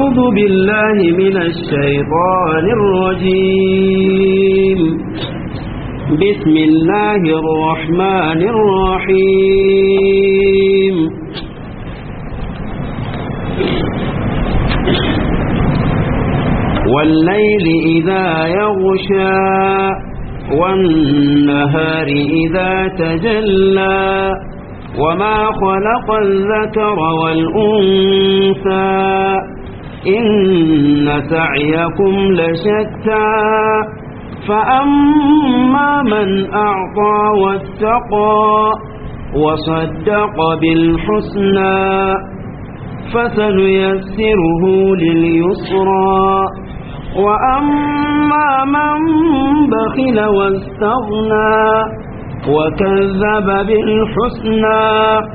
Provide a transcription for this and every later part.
أعوذ بالله من الشيطان الرجيم بسم الله الرحمن الرحيم والليل إذا يغشى والنهار إذا تجلى وما خلق الذكر والأنثى إن سعيكم لشتى فأما من أعطى واتقى وصدق بالحسنى فسنيسره لليسرى وأما من بخل واستغنى وكذب بالحسنى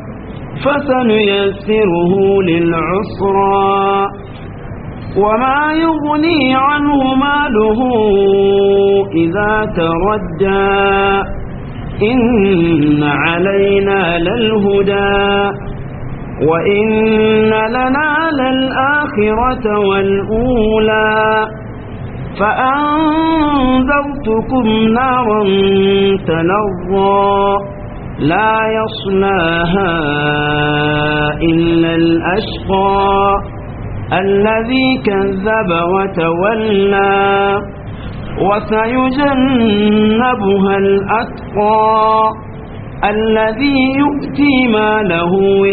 فسنيسره للعسرى وما يغني عنه ماله إذا تردى إن علينا للهدى وإن لنا للآخرة والأولى فأنذرتكم نارا تلظى لا يصلاها إلا الأشقى الذي كذب وتولى وسيجنبها الأتقى الذي يؤتي ماله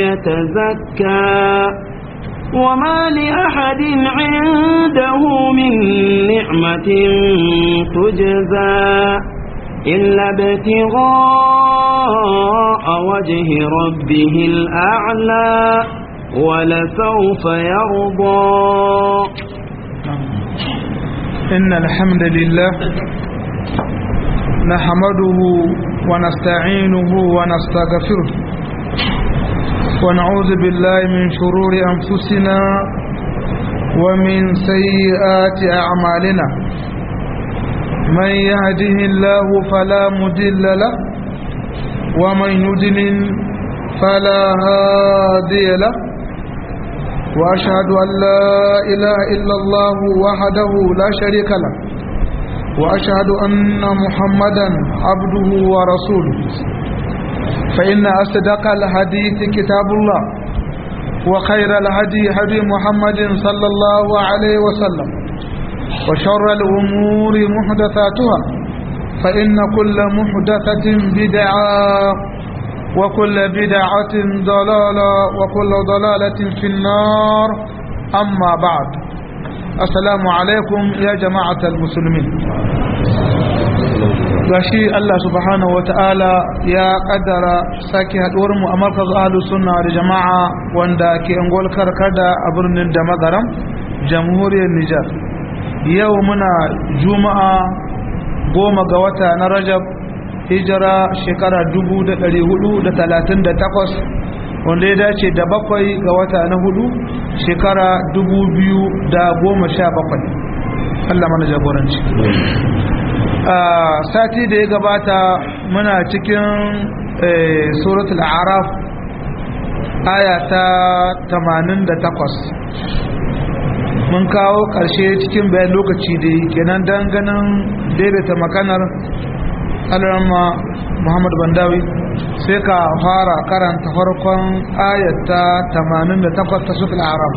يتزكى وما لأحد عنده من نعمة تجزى إلا ابتغاء وجه ربه الأعلى ولسوف يرضى إن الحمد لله نحمده ونستعينه ونستغفره ونعوذ بالله من شرور أنفسنا ومن سيئات أعمالنا من يهده الله فلا مدل له ومن يدلل فلا هادي له وأشهد أن لا إله إلا الله وحده لا شريك له وأشهد أن محمدا عبده ورسوله فإن أصدق الحديث كتاب الله وخير الهدي هدي محمد صلى الله عليه وسلم وشر الأمور محدثاتها فإن كل محدثة بدعة وكل بدعة ضلالة وكل ضلالة في النار أما بعد السلام عليكم يا جماعة المسلمين gashi Allah subhanahu wata'ala ya kaddara sake haduwar mu a markaz ahlus sunna da jama'a wanda ke angol karkada a birnin da magaram jamhuriyar Nijar yau muna juma'a goma ga wata na Rajab hijira shekara 1438 wanda ya dace da bakwai ga wata na hudu shekara 2017 Allah mana jagoranci sati da ya gabata muna cikin suratul araf aya ta 88 mun kawo ƙarshe cikin bayan lokaci da kenan ganin daidaita makanar alarma muhammadu bandawi sai ka fara karanta farkon ayata 88 ta suratul araf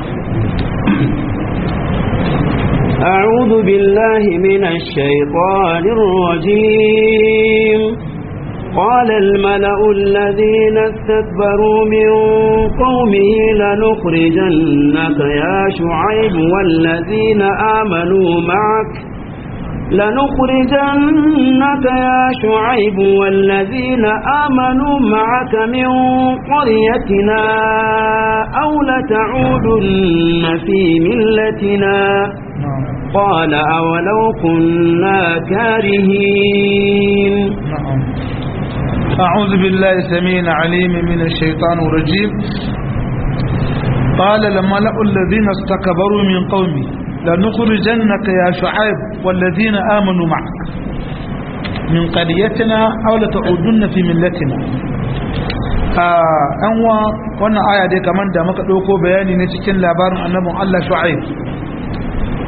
أعوذ بالله من الشيطان الرجيم قال الملأ الذين استكبروا من قومه لنخرجنك يا شعيب والذين آمنوا معك لنخرجنك يا شعيب والذين آمنوا معك من قريتنا أو لتعودن في ملتنا قال أولو كنا كارهين نعم أعوذ بالله السميع العليم من الشيطان الرجيم قال الملأ الذين استكبروا من قومي لنخرجنك يا شعيب والذين آمنوا معك من قريتنا أو لتعودن في ملتنا an wa wannan aya dai kamar da muka ɗauko bayani ne cikin labarin annabin Allah Shu'aib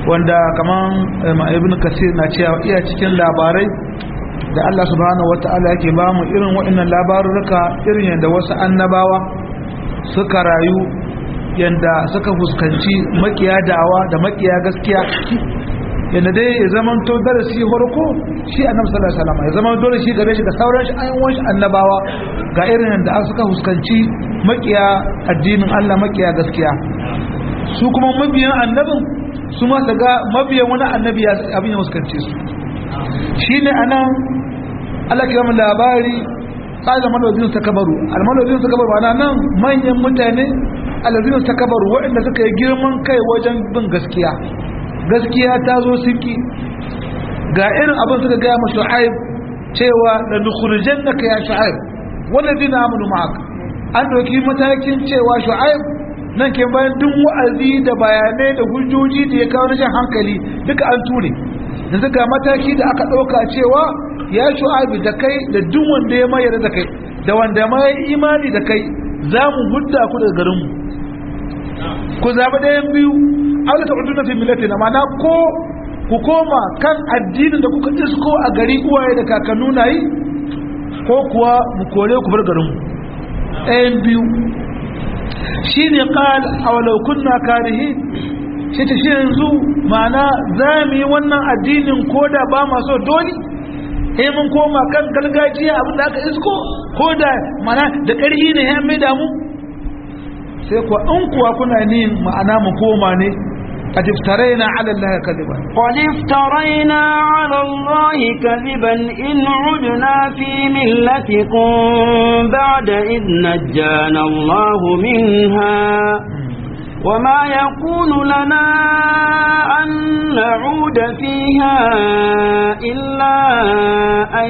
wanda kaman ibn kasir na cewa iya cikin labarai da Allah subhanahu wata'ala yake ba mu irin waɗannan labarurruka irin yadda wasu annabawa suka rayu yadda suka fuskanci makiya da'awa da makiya gaskiya yadda dai ya zama to darasi farko shi annabi sallallahu alaihi wasallam ya zama dole shi gare shi ga sauran shi ayyukan shi annabawa ga irin yadda suka fuskanci makiya addinin Allah makiya gaskiya su kuma mabiyan annabin su ma ga mabiyan wani annabi ya abin ya fuskance su shine anan Allah kira mu labari sai da malobin ta kabaru almalobin ta kabaru ana nan manyan mutane alazina ta kabaru waɗanda suka yi girman kai wajen bin gaskiya gaskiya ta zo suki ga irin abin suka gaya ma shu'aib cewa da nukhrijan naka ya shu'aib walladina amanu ma'ak an doki matakin cewa shu'aib nan ke bayan duk wa'azi da bayanai da hujjoji da ya kawo rashin hankali duka an ture yanzu ga mataki da aka ɗauka cewa ya shu'abi da kai da duk wanda ya mayar da kai da wanda ma ya imani da kai za mu hudda ku daga garinmu ku zaɓi ɗayan biyu aula ta na fi millati na mana ko ku koma kan addinin da kuka isko a gari uwaye da kakannu na yi ko kuwa mu kore ku bar garinmu ɗayan biyu shi ne ƙal a walau kunna karihi shi ta shi yanzu mana za mu yi wannan addinin ko da ba maso dole sai mun koma kan gargajiya abinda aka isko ko da mana da ƙarfi ne ya mai damu sai kuwa in kuwa kuna ni ma'ana mu koma ne قد افترينا على الله كذبا قد افترينا على الله كذبا إن عدنا في ملتكم بعد إذ نجانا الله منها وما يكون لنا أن نعود فيها إلا أن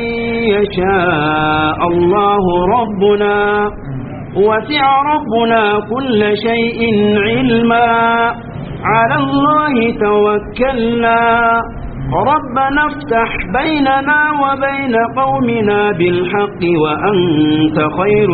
يشاء الله ربنا وسع ربنا كل شيء علما على الله توكلنا ربنا افتح بيننا وبين قومنا بالحق وأنت خير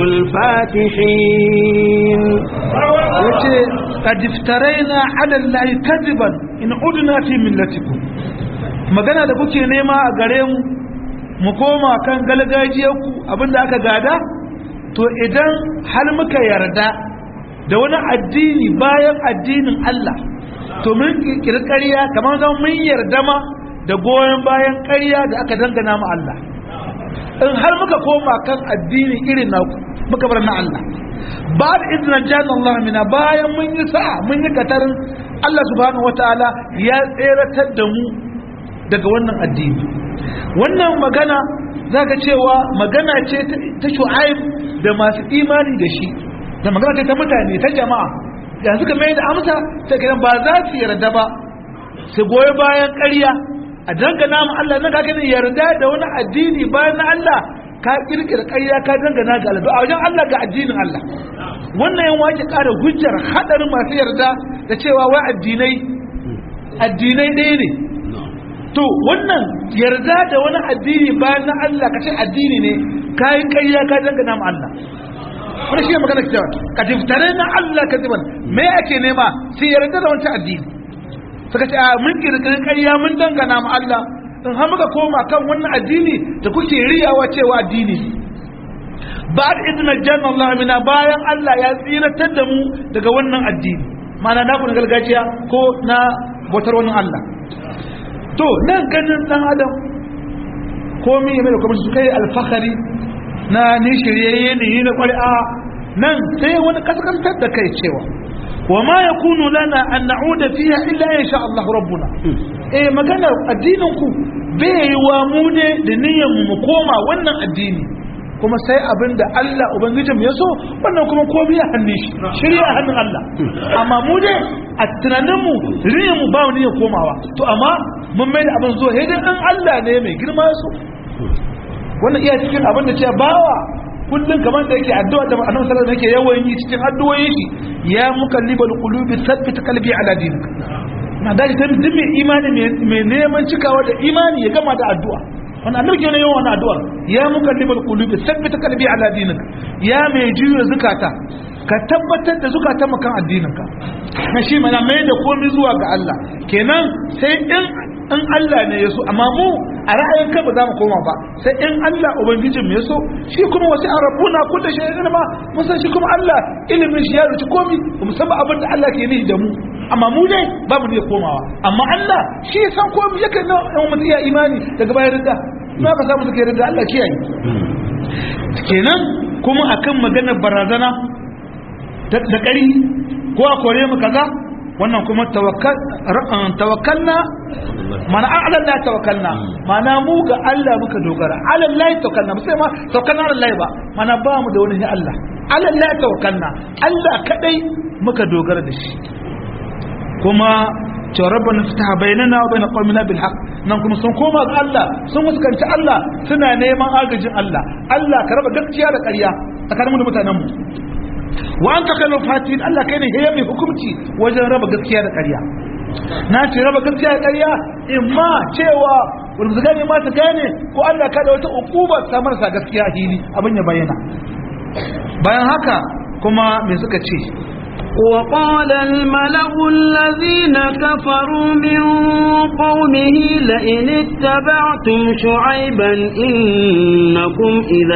الفاتحين yace qad iftaraina ala allahi kadiban in udna fi millatikum magana da kuke nema a gare mu mu koma kan galgajiyarku abinda aka gada to idan har muka yarda da wani addini bayan addinin Allah to mun kirkiri ƙarya kamar zan mun yarda ma da goyon bayan ƙarya da aka dangana mu Allah in har muka koma kan addini irin naku muka bar na Allah ba da izinin jan Allah mina bayan mun yi sa'a mun yi katarin Allah subhanahu wataala ya tseratar da mu daga wannan addini wannan magana zaka cewa magana ce ta shu'aib da masu imani da shi da magana ce ta mutane ta jama'a da suka mai da amsa sai kiran ba za su yarda ba su goyi bayan ƙarya a dangana mu Allah na kake ne yarda da wani addini bayan na Allah ka kirkira ƙarya ka dangana ga Allah a wajen Allah ga addinin Allah wannan yan wake ƙara hujjar hadarin masu yarda da cewa wai addinai addinai ɗaya ne to wannan yarda da wani addini bayan na Allah ka ce addini ne ka yi ƙarya ka dangana mu Allah wani shi ne magana cewa ka tiftare na Allah ka ziban me ake nema sai yarda da wancan addini suka ce a mun kirkiri ƙarya mun dangana mu Allah in har muka koma kan wannan addini da kuke riyawa cewa addini ba da izinin janna Allah mina bayan Allah ya tsiratar da mu daga wannan addini mana na na gargajiya ko na bautar wannan Allah to nan ganin dan adam komai mai da kuma su kai alfahari na ni shiryayye ne ni na ƙwari'a nan sai wani kaskantar da kai cewa wa ma yakunu lana an na'uda fiha illa in sha Allah rabbuna eh magana addinin ku bai yi wa mu ne da niyyar mu koma wannan addini kuma sai abin da Allah ubangijin ya so wannan kuma komai ya hannun shi shirya a hannun Allah amma mu dai a tunanin mu niyyar mu ba mu niyyar komawa to amma mun mai da abin zuwa dai dan Allah ne mai girma ya so wannan iya cikin abin da ce bawa kullum kamar da yake addu'a da annabi sallallahu alaihi yake yawan yi cikin addu'o'in shi ya mukallibal qulubi thabbit qalbi ala dinik na da ta duk mai imani mai neman cikawa da imani ya gama da addu'a wannan annabi ke yawan wannan addu'ar ya mukallibal qulubi thabbit qalbi ala dinik ya mai juyo zakata ka tabbatar da zukatan makan addininka na shi mana mai da komai zuwa ga Allah kenan sai in in Allah ne ya so amma mu a ra'ayin kan ba za mu koma ba sai in Allah ubangijin mu ya so shi kuma wasu an rabbuna kullu shay'in ilma mun san shi kuma Allah ilimin shi ya ruci komai ba mu san ba abin da Allah ke nihi da mu amma mu dai ba mu iya komawa amma Allah shi ya san komai yakan na mutum iya imani daga bayan ridda ma ka samu suke ridda Allah kiyaye kenan kuma akan maganar barazana da ƙari ko a kore mu kaza wannan kuma tawakkalna mana an Allah tawakkalna mana mu ga Allah muka dogara Allah tawakkalna sai ma tawakkalna Allah ba mana ba mu da wani ne Allah Allah tawakkalna Allah kadai muka dogara da shi kuma cewa rabbana fitaha bainana wa bain qawmina bil haqq nan kuma sun koma ga Allah sun fuskanci Allah suna neman agajin Allah Allah ka raba gaskiya da ƙarya tsakanin mu da mutanen mu wa anta kanu fatin Allah kai ne ya mai hukunci wajen raba gaskiya da ƙarya na ce raba gaskiya da ƙarya imma cewa wanda su gane ma su gane ko Allah ka da wata ukuba ta marasa gaskiya hili abin ya bayyana bayan haka kuma me suka ce وقال الملأ الذين كفروا من قومه لئن اتبعتم شعيبا إنكم إذا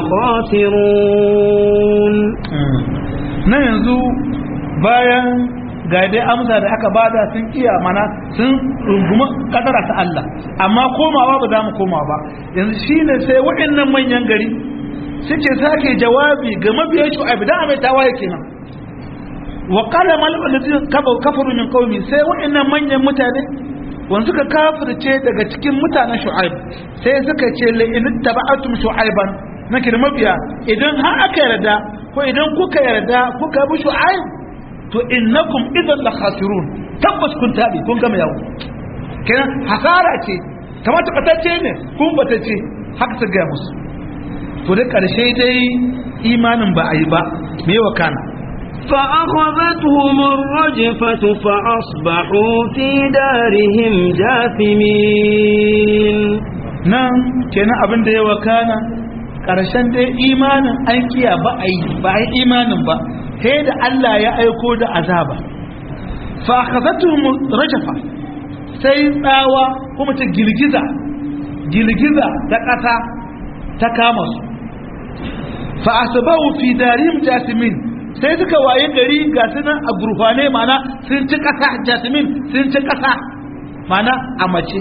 لخاسرون na yanzu bayan ga dai amsa da aka bada sun iya mana sun rungumi kadara ta Allah amma komawa ba za mu koma ba yanzu shine sai waɗannan manyan gari suke sake jawabi ga mabiyan shu'aib da mai tawaye kenan wa qala mal ladina kafaru min qaumi sai waɗannan manyan mutane wanda suka kafirce daga cikin mutanen shu'aib sai suka ce la in taba'atum shu'aiban nake da mabiya idan har aka yarda ko idan kuka yarda kuka bi shu'aib to innakum idan la khasirun tabbas kun tabi kun gama yawo kenan hasara ce kamar tabbatacce ne kun batacce haka ta gaya musu to da karshe dai imanin ba a yi ba me wa kana فأخذتهم الرجفة فأصبحوا في دارهم جاثمين nan kenan abin da ya wakana ƙarshen dai imanin an kiya ba a yi ba a yi imanin ba sai da Allah ya aiko da azaba fa akhazatuhum rajafa sai tsawa kuma ta girgiza girgiza ta ƙasa ta kama su fa asbahu fi darihim jasimin sai suka waye gari ga sunan a gurfane mana sun ci ƙasa jasimin sun ci ƙasa mana a mace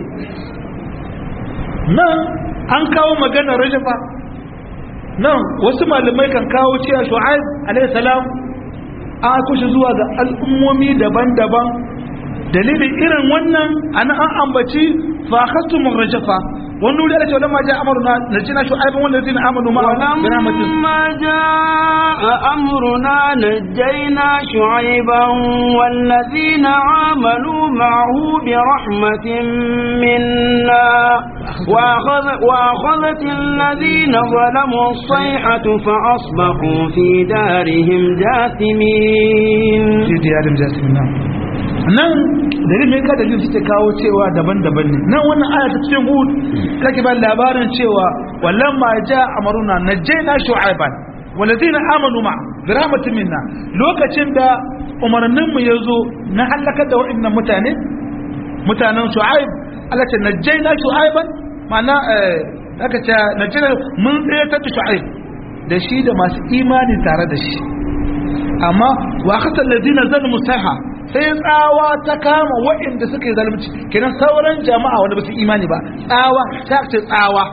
nan an kawo maganar rajafa nan wasu malamai kan kawo cewa shu'aib alayhi salam an kushe zuwa ga al'ummomi daban-daban dalilin irin wannan ana an ambaci fa khastum rajafa wani wuri ake lamma ja amruna najina shu'aib wal ladina amanu ma'a ولما جاء أمرنا نجينا شعيبا والذين آمنوا معه برحمة منا وأخذ وأخذت الذين ظلموا الصيحة فأصبحوا في دارهم جاثمين fi diyarin jasmina nan dalilin mai ka dalilin suke kawo cewa daban-daban ne nan wannan aya ta cikin hud kake ba labarin cewa wallan ma ja amaruna najjayna shu'aiban walladina amanu ma bi rahmatin minna lokacin da umarnin mu yazo na halaka da wa'annan mutane mutanen shu'aib Allah ta najjayna shu'aiban ma'ana eh aka ce najjayna mun tsayar da shu'aib da shi da masu imani tare da shi amma wa kasar ladina zan musaha sai tsawa ta kama waɗanda suka yi zalunci kenan sauran jama'a wanda ba su imani ba tsawa ta ce tsawa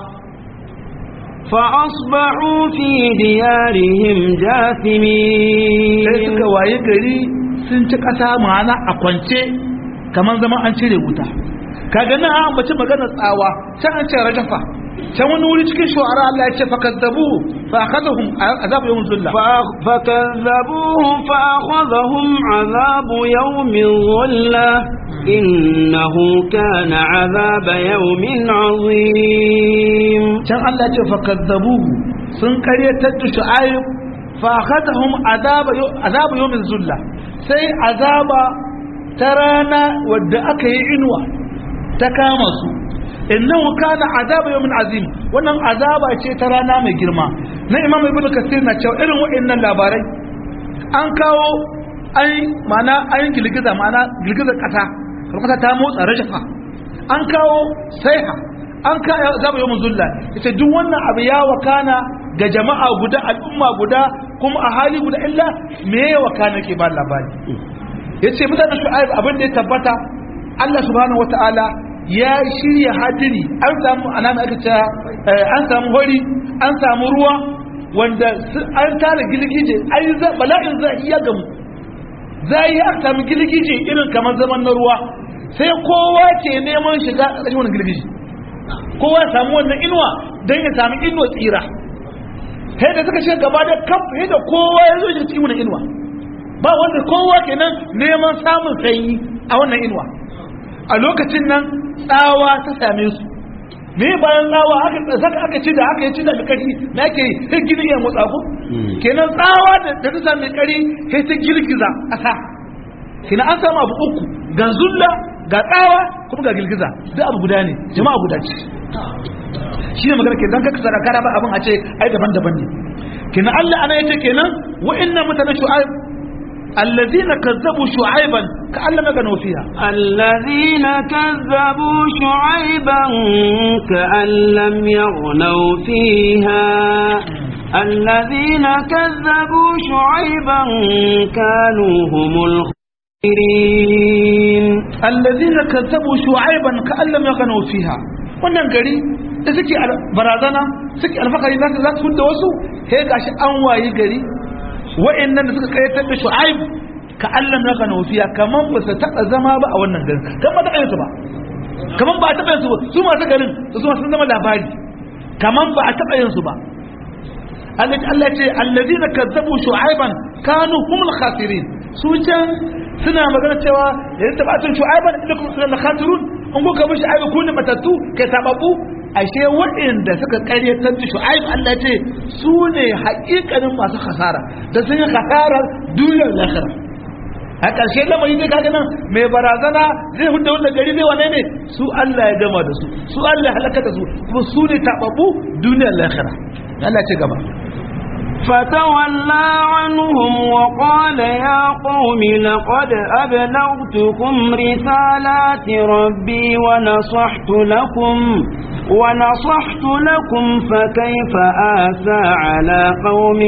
فأصبحوا في ديارهم sai جاثمين suka waye gari sun ci ƙasa ma'ana a kwance kamar zama an cire wuta kaga nan an ambaci magana tsawa can an ce rajafa can wani wuri cikin shu'ara Allah ya ce fakazzabu fa akhadhum azab yawm zulla فأخ- فكذبوه فأخذهم عذاب يوم الظلة إنه كان عذاب يوم عظيم can Allah ce fakazzabuhu sun karyatar da shu'aib fa akhadhum azaba azaba yawmin zulla sai azaba ta rana wadda aka yi inuwa ta kama su innahu kana azaba yawmin azim wannan azaba ce ta rana mai girma na imam ibnu kasir na cewa irin wa'annan labarai an kawo an ma'ana an girgiza ma'ana girgizar kasa kasa ta motsa rajafa an kawo saiha an kawo zaba yawon zulla yace duk wannan abu ya wakana ga jama'a guda al'umma guda kuma a hali guda illa me ya wakana ke ba labari yace mutanen shu'aib abin da ya tabbata Allah subhanahu wataala ya shirya hadiri an samu anama aka ce an samu hori an samu ruwa wanda an tara gilgije ai bala'in zai iya gamu zai yi aka samu gilgije irin kamar zaman na ruwa sai kowa ke neman shiga a ƙarshen wani gilgije kowa ya samu wannan inuwa don ya samu inuwa tsira sai da suka shiga gaba da kaf sai da kowa ya zo cikin wannan inuwa ba wanda kowa kenan neman samun sanyi a wannan inuwa a lokacin nan tsawa ta same su me bayan tsawa aka saka aka ci da aka yi ci da kari na ke sai gini ya motsa ku kenan tsawa da ta same kari sai ta girgiza ƙasa kenan an samu abu uku ga zulla ga tsawa kuma ga girgiza duk abu guda ne jama'a guda ce shi ne magana ke dan kaka sarakara ba abin a ce ai daban-daban ne kenan Allah ana yace kenan wa'annan mutanen shu'aib الذين كذبوا شعيبا كأن لم يغنوا فيها الذين كذبوا شعيبا كأن لم يغنوا فيها الذين كذبوا شعيبا كانوا هم الخاسرين الذين كذبوا شعيبا كأن لم يغنوا فيها wannan gari da suke barazana suke alfakari za su za su da wasu sai gashi an wayi gari wa'annan da suka kayyatar da shu'aib ka Allah na gano fiya kaman ba su taɓa zama ba a wannan garin kan ba taɓa yin su ba kaman ba a taɓa yin su ba su masu garin su sun zama labari kaman ba a taɓa yin su ba Allah Allah ce allazina kazzabu shu'aiban kanu humul khasirin su can suna magana cewa yanzu tabatun shu'aiban inda kuma suna khasirun in kuka bi shu'aibu ku ne matattu kai sababu ashe waɗanda suka ƙaryatar da shu'aib Allah ce su ne haƙiƙanin masu khasara da sun yi khasarar duniyar lahira a ƙarshe lamari ne kaga nan mai barazana zai huda wanda gari zai wane ne su Allah ya gama da su su Allah ya halaka da su kuma su ne taɓaɓɓu duniyar lahira Allah ce gaba فتولى عنهم وقال يا قوم لقد أبلغتكم رسالات ربي ونصحت لكم ونصحت لكم فكيف آسى على قوم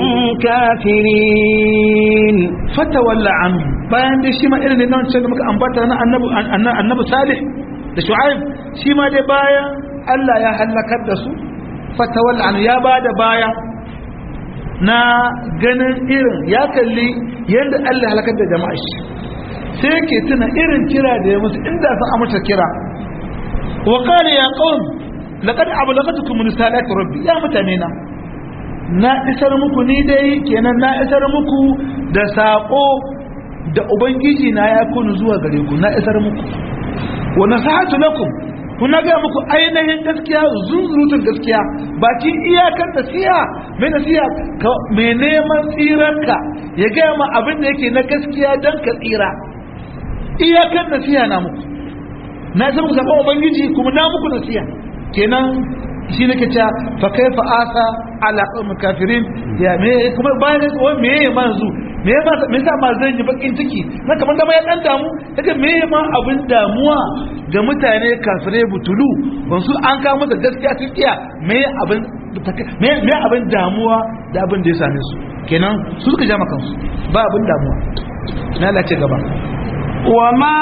كافرين فتولى عنهم bayan dai shi ma irin nan ce da muka ambata na annabi annabi salih da shu'aib shi ma dai bayan Allah ya halakar da su fatawalla an ya bada baya na ganin irin ya kalli yadda Allah halakar da jama'a shi sai yake tuna irin kira da ya musu inda sun amsa kira wa qala ya qaum laqad ablagatukum risalati rabbi ya mutane na na isar muku ni dai kenan na isar muku da sako da ubangiji na ya kunu zuwa gare ku na isar muku wa nasahatu lakum kuna ga muku ainihin gaskiya zunzurutun gaskiya baki iyakar nasiha mai nasiha mai neman tsiranka ya gaya ma abin da yake na gaskiya don ka tsira iyakar nasiha na muku na isa muku sabon ubangiji kuma na muku nasiha kenan shi nake cewa fa kaifa asa ala qawmi kafirin ya me kuma bayan ko me ya manzu me ya me yasa ma zan yi bakin ciki na kamar da ya dan damu daga me ya ma abin damuwa ga mutane kafirai butulu ban su an kawo masa gaskiya sun iya me abin me me abin damuwa da abin da ya same su kenan su suka jama kansu ba abin damuwa na lace gaba وما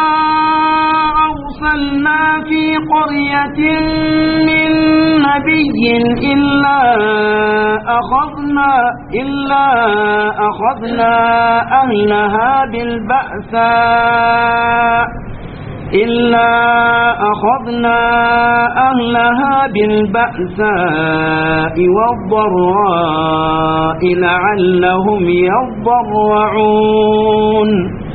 أرسلنا في قرية من نبي إلا أخذنا إلا أخذنا أهلها بالبأساء إلا أخذنا أهلها بالبأساء والضراء لعلهم يضرعون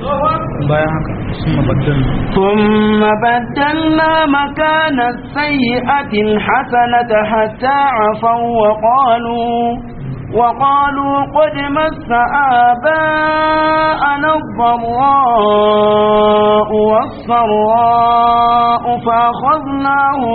ثم بدلنا مكان السيئة الحسنة حتى عفوا وقالوا وقالوا قد مس آباءنا الضراء والسراء فأخذناهم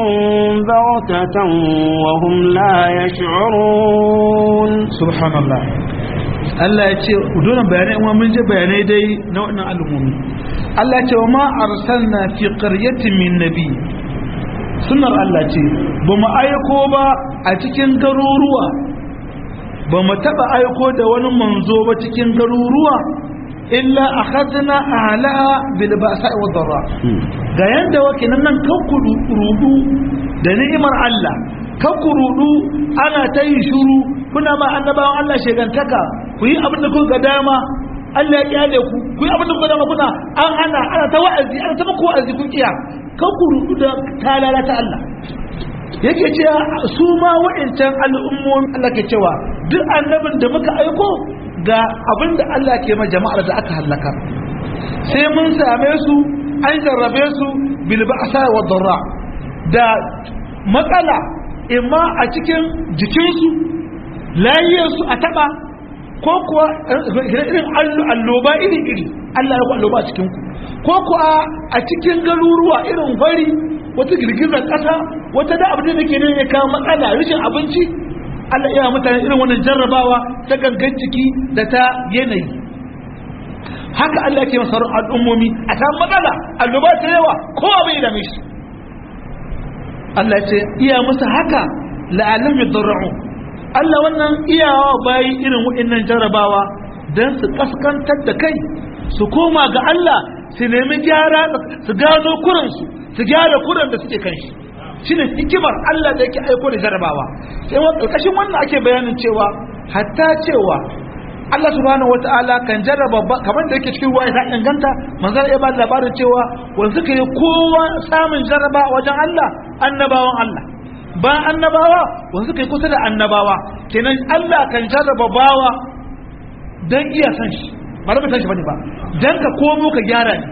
بغتة وهم لا يشعرون سبحان الله Allah ya ce dole bayanai kuma mun je bayanai dai na wannan al'ummomi Allah ya ce wa ma arsalna fi qaryatin min nabi sunnar Allah ce ba mu aiko ba a cikin garuruwa ba mu taba aiko da wani manzo ba cikin garuruwa illa akhadna ahlaha bil ba'sa wa dharra ga yanda wake nan nan kakkuru rudu da ni'imar Allah kakkuru ana ta yi shuru kuna ma annabawan Allah shegantaka ku yi abin da kuka ga dama Allah ya kyale ku ku yi abin da kuka dama kuna an hana ana ta wa'azi ana ta muku wa'azi kun kiya kakkuru da talala ta Allah yake cewa su ma wa'ancan al'ummomin Allah ke cewa duk annabin da muka aiko ga abin da Allah ke ma jama'ar da aka halaka sai mun same su an jarrabe su bil ba'sa wa dharra da matsala imma a cikin jikinsu layiyarsu a taba ko kuwa irin alloba iri-iri Allah ya ku alloba a cikinku ko kuwa a cikin garuruwa irin fari wata girgizar ƙasa wata da abin da ke ne ya kawo matsala rashin abinci Allah ya mutane irin wannan jarrabawa ta gangan ciki da ta yanayi haka Allah ke masarar al'ummomi a ta matsala alloba ta yawa kowa bai dame shi Allah ce iya musu haka la'alam yadarra'u Allah wannan iyawa bayi irin waɗannan jarabawa dan su kaskantar da kai su koma ga Allah su nemi gyara su gano kuran su su gyara kuran da suke kan shi shine hikimar Allah da yake aiko da jarabawa sai wa karkashin wannan ake bayanin cewa hatta cewa Allah subhanahu wata'ala kan jarraba kamar da yake cikin ruwa ya inganta manzon ya ba labarin cewa wanda suka yi kowa samun jarraba wajen Allah annabawan Allah ba annabawa wanda suka yi kusa da annabawa kenan Allah kan jarraba bawa dan iya san shi ba da san shi bane ba dan ka komo ka gyara ne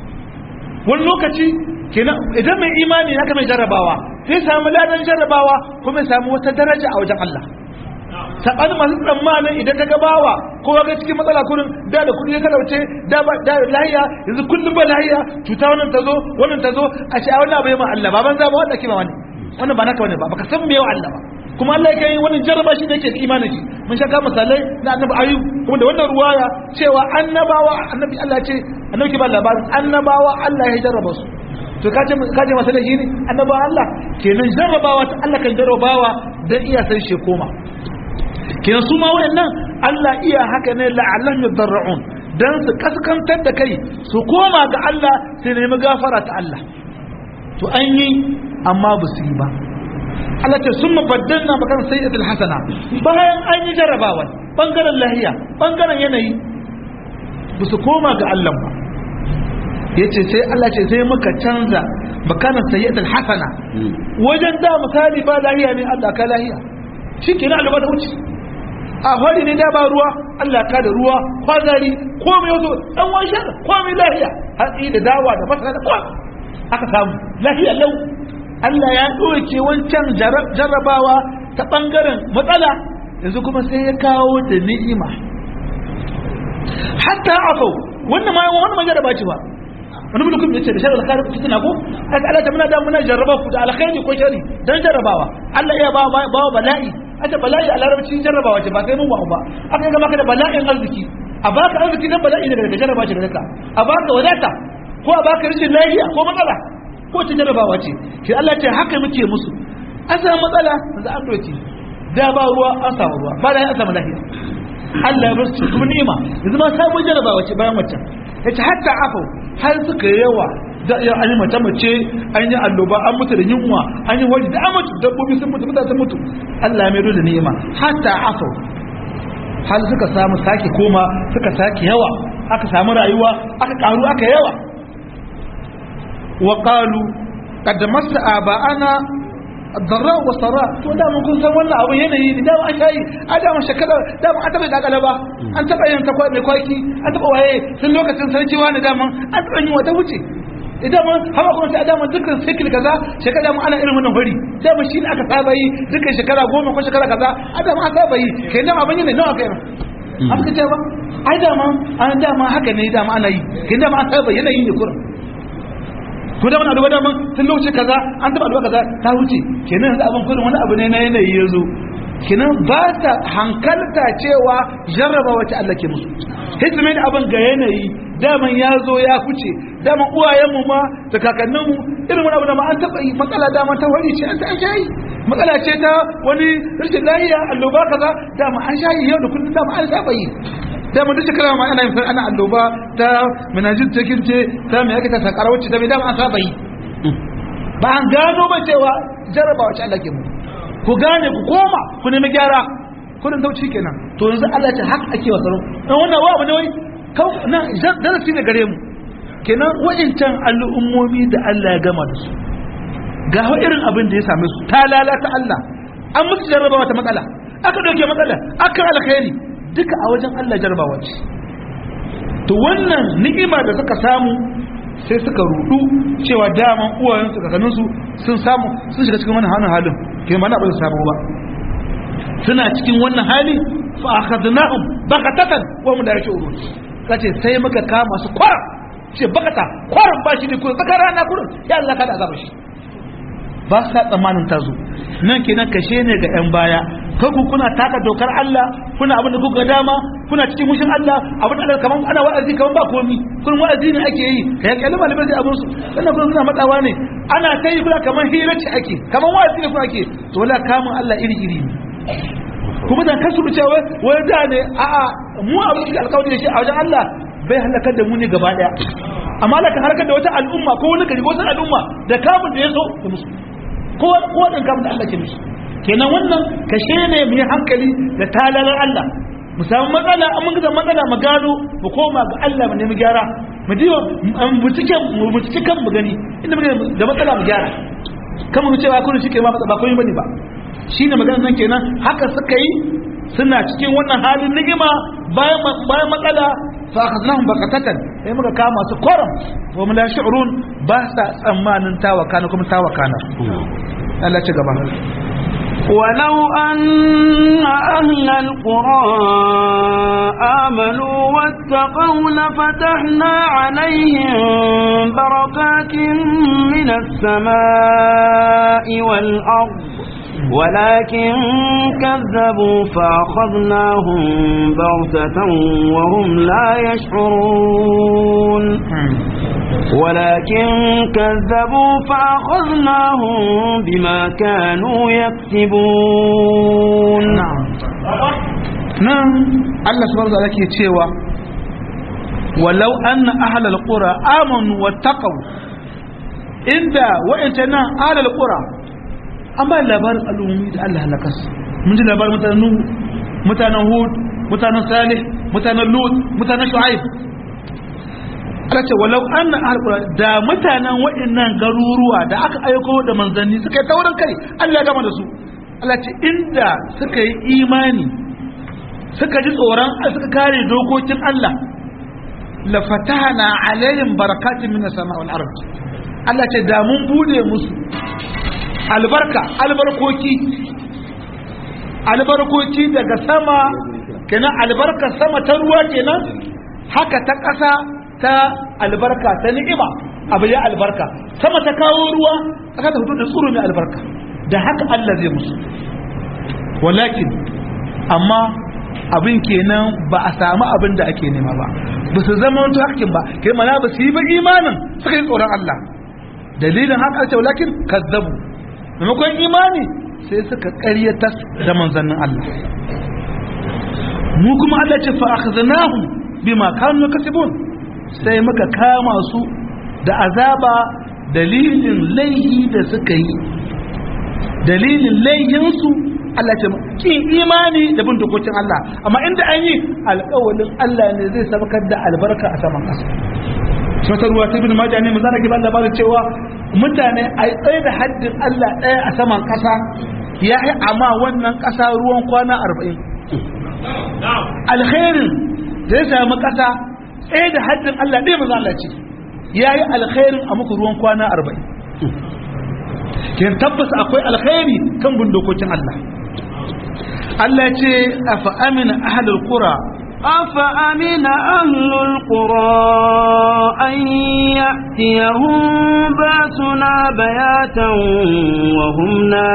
wani lokaci kenan idan mai imani ya mai jarrabawa sai samu ladan jarrabawa kuma ya samu wata daraja a wajen Allah saɓanin masu tsammanin idan ka gabawa ko ga cikin matsala kurin da da kudi ya talauce da ba da lahiya yanzu kullum ba lahiya cuta wannan ta zo wannan ta zo a ce a wannan abu ya ma Allah baban zaba wanda ke ba wani wannan ba naka wani ba baka san me yawa Allah ba kuma Allah ya kai wannan jarraba shi da yake da imanin shi mun shaka misalai na annabi ayu kuma da wannan ruwaya cewa annabawa annabi Allah ce annabi ke ba labarin annabawa Allah ya jarraba su to kaje kaje masa da shi ne annabawa Allah kenan jarrabawa ta Allah kan jarrabawa dan iya san shi koma kenan su ma wayannan Allah iya haka ne la'allam yadarrun dan su kaskantar da kai su koma ga Allah su nemi gafara ta Allah to an yi amma ba su yi ba Allah ce sun mabaddalna bakan sayyidatul hasana bayan an yi jarabawa bangaren lahiya bangaren yanayi ba su koma ga Allah ba yace sai Allah ce sai muka canza bakana sayyidatul hasana wajen da misali ba lahiya ne Allah ka lahiya shi kenan Allah ba da wuce a fari ne da ba ruwa Allah ka da ruwa kwazari komai yazo dan washe komai lahiya hatsi da dawa da masara da kwa aka samu lahiya lau Allah ya doke wancan jarrabawa ta bangaren matsala yanzu kuma sai ya kawo da ni'ima hatta afau wannan ma wannan ma jarraba ce ba wani mulkin yace da sharar alkhairi ku tana ko aka Allah ta muna da muna jarraba ku da alkhairi ko shari dan jarrabawa Allah ya ba ba bala'i aka bala'i a larabci jarrabawa ce ba sai mun ba aka ga maka da bala'in arziki a baka arziki nan bala'i ne daga jarraba ce daga a baka wadata ko a baka rashin lafiya ko matsala ko ta jarrabawa ce shi Allah ce haka muke musu an samu matsala za a doke da ba ruwa an samu ruwa ba da an samu lafiya Allah ya basu kuma ni'ima yanzu ma sabon jarrabawa ce bayan waccan yace hatta afau har suka yawa da ya an yi mace mace an yi alloba an mutu da yunwa an yi wani da an mutu dabbobi sun mutu mutane sun mutu Allah ya mai da ni'ima hatta afau har suka samu sake koma suka sake yawa aka samu rayuwa aka karu aka yawa wa qalu qad massa aba'ana darra wa sara to da mun kun san wannan abu yanayi ne da an shayi a da mun shakala da mun taba da galaba an taba yin takwa mai kwaki an taba waye sun lokacin sarki wani da mun an taba yin wata wuce idan mun hawa kuma sai da mun dukkan cycle kaza shekara mun ana irin wannan bari sai mun shine aka saba yi dukkan shekara goma ko shekara kaza a da mun saba yi kai nan abin ne nawa kai aka ce ba ai da mun an da mun haka ne da mun ana yi kai da mun an saba yanayi ne kurin ko da wani abu da mun tun lokaci kaza an taba abu kaza ta wuce kenan yanzu abin kurin wani abu ne na yanayi ya zo kinan ba ta hankalta cewa jarraba wacce Allah ke musu hizmi da abin ga yanayi daman ya zo ya kuce daman uwayenmu ma da kakanninmu irin wani abu da ma an taɓa yi matsala daman ta wani ce an ta shayi matsala ce ta wani rashin lahiya alloba kaza dama an shayi yau da kullum dama an saba yi dama duk shekara ma ana yin ana alloba ta minajin ta kirce ta mai aka ta sakara wacce ta mai dama an saba yi ba an gano ba cewa jarraba wacce Allah ke mu ku gane ku koma ku nemi gyara kudin tauci kenan to yanzu Allah ce haka ake wa tsaro dan wannan wa abu ne wai na darasi ne gare mu kenan wa'incan al'ummomi da Allah ya gama da su ga irin abin da ya same su ta lalata Allah an musu jarraba wata matsala aka dauke matsala aka alkhairi duka a wajen Allah jarrabawa ce to wannan ni'ima da suka samu sai suka rudu cewa daman uwayensu kakanninsu sun samu sun shiga cikin wannan hannun halin ke mana ba su samu ba suna cikin wannan hali fa akhadnahum bakatatan wa hum la yashurun kace sai muka kama su kwar ce bakata kwarin ba shi ne kuma tsakar rana kurin ya Allah kada azaba shi ba sa tsammanin ta zo nan kenan kashe ne ga yan baya kanku kuna taka dokar Allah kuna abin da kuka dama kuna cikin mushin Allah abin da kaman ana wa'azi kaman ba komi kun wa'azi ne ake yi kai kalli malamai sai abin su sannan kuma suna matsawa ne ana kai kuna kaman hira ce ake kaman wa'azi ne kuma ake to wala kamun Allah iri iri ne kuma dan kasu cewa wai da ne a'a mu abin da alƙawari da shi a wajen Allah bai halakar da mu ne gaba daya amma da ka harkar da wata al'umma ko wani gari ko wata al'umma da kamun da ya so da musu ko ko dan kamun da Allah ke musu kenan wannan kashe ne mu yi hankali da talalar Allah mu samu matsala an mun ga matsala mu gano mu koma ga Allah mu nemi gyara mu diba mu cike mu cike kan mu gani inda muke da matsala mu gyara kamar mu cewa kun shike ma ba komai bane ba shine magana nan kenan haka suka yi suna cikin wannan halin ni'ima bayan bayan matsala fa akhadnahum baqatatan sai muka kama su koram wa mun la shi'run ba sa tsammanin tawakana kuma tawakana Allah ci gaba ولو أن أهل القرى آمنوا واتقوا لفتحنا عليهم بركات من السماء والأرض ولكن كذبوا فأخذناهم بغتة وهم لا يشعرون ولكن كذبوا فأخذناهم بما كانوا يكسبون نعم الله سبحانه وتعالى ke cewa walau anna ahlal qura amanu wattaqu inda wa'anta nan ahlal qura an ba labarin al'ummi da Allah halaka su mun ji labarin mutanen nuhu mutanen hud mutanen salih mutanen lut mutanen shu'aib Allah ce walau anna ahlul da mutanen waɗannan garuruwa da aka aiko da manzanni suka yi taurin kai Allah ya gama da su Allah ce inda suka yi imani suka ji tsoron suka kare dokokin Allah la fatahna alaihim barakatin minas sama wal ard Allah ce da mun bude musu albarka albarkoki albarkoki daga sama kenan albarka sama ta ruwa kenan haka ta ƙasa ta albarka ta ni'ima abu ya albarka sama ta kawo ruwa aka ta fito da tsoro mai albarka da haka Allah zai musu walakin amma abin kenan ba a samu abin da ake nema ba ba su zama wani hakkin ba kai mana ba su yi ba imanin suka yi tsoron Allah dalilin haka ce walakin kazzabu maimakon imani sai suka ƙaryata da manzannin Allah mu kuma Allah ce fa akhadnahum bima kanu kasibun sai muka kama su da azaba dalilin laihi da suka yi dalilin laihinsu Allah ce kin imani da bin dokokin Allah amma inda an yi alƙawalin Allah ne zai sabakar da albarka a saman ƙasa wata ruwa ta bin majani mu zana giban labarin cewa mutane a tsaye da haddin Allah ɗaya a saman ƙasa ya yi amma wannan ƙasa ruwan kwana arba'in alkhairin da ya sami ƙasa tsaye da haddin Allah ɗaya maza Allah ce ya yi alkhairin a muku ruwan kwana arba'in ke tabbas akwai alkhairi kan bin dokokin Allah Allah ce a fa'amina ahalar kura أفأمن أهل القرى أن يأتيهم باسنا بياتا وهم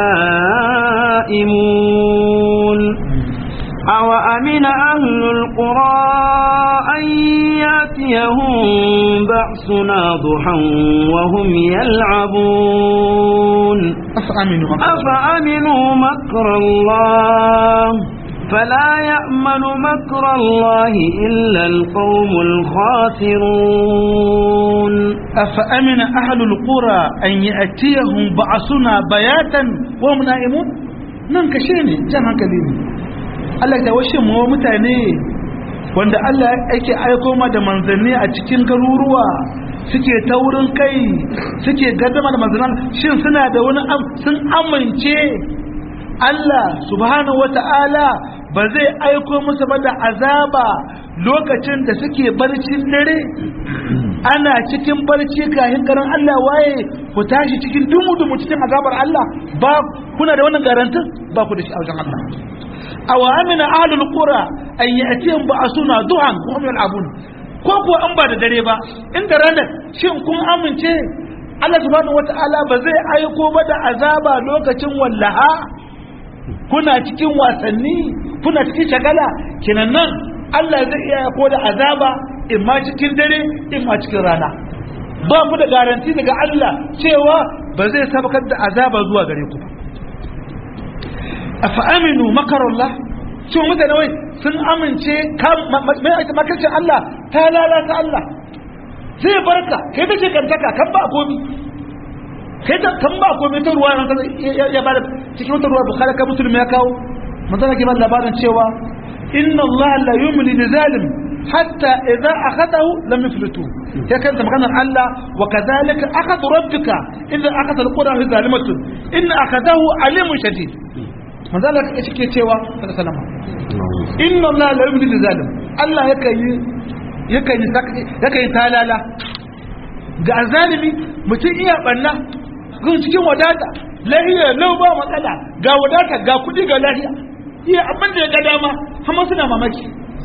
نائمون أوأمن أهل القرى أن يأتيهم بأسنا ضحى وهم يلعبون أفأمنوا مكر أفأمنوا مكر الله فلا يأمن مكر الله إلا القوم الخاسرون أفأمن أهل القرى أن يأتيهم بعثنا بياتا وهم نائمون nan kashe ne jan hankali ne Allah ta washe mu mutane wanda Allah yake aiko ma da manzanni a cikin garuruwa suke taurin kai suke gaddama da manzannin shin suna da wani sun amince Allah subhanahu wata'ala ba zai aiko musu ba da azaba lokacin da suke barcin dare ana cikin barci kayan garin Allah waye ku tashi cikin dumu-dumu cikin azabar Allah ba kuna da wannan garantin ba ku da shi a wajen Allah aw amina ahlul qura an ya'tihim ba'suna duhan wa hum yal'abun ko ko an ba da dare ba inda ranar shin kun amince Allah subhanahu wata'ala ba zai aiko ba da azaba lokacin wallaha kuna cikin wasanni kuna cikin shagala kinan nan Allah zai iya ko da azaba in ma cikin dare in ma cikin rana ba ku da garanti daga Allah cewa ba zai sabakar da azaba zuwa gare ku afa aminu makarallah cewa mutane wai sun amince makarcin Allah ta lalata Allah zai barka kai ta ce kantaka kan ba komi kai ta kan ba komi ta ruwa ya bada cikin wata ruwa bukhari ka musulmi ya kawo manzana ke ba labarin cewa inna Allah la yumli li zalim hatta idza akhadahu lam yuflitu ya kanta maganar Allah wa kadhalika akhadhu rabbika idza akhadha alqura fi zalimatun inna akhadahu alimun shadid manzala ka cike cewa sallama inna Allah la yumli li zalim Allah yakan yi yakan yi yakan yi talala ga zalimi mutum iya banna gun cikin wadata lahiya lau ba matsala ga wadata ga kudi ga lahiya iya abin da ya ga dama amma suna mamaki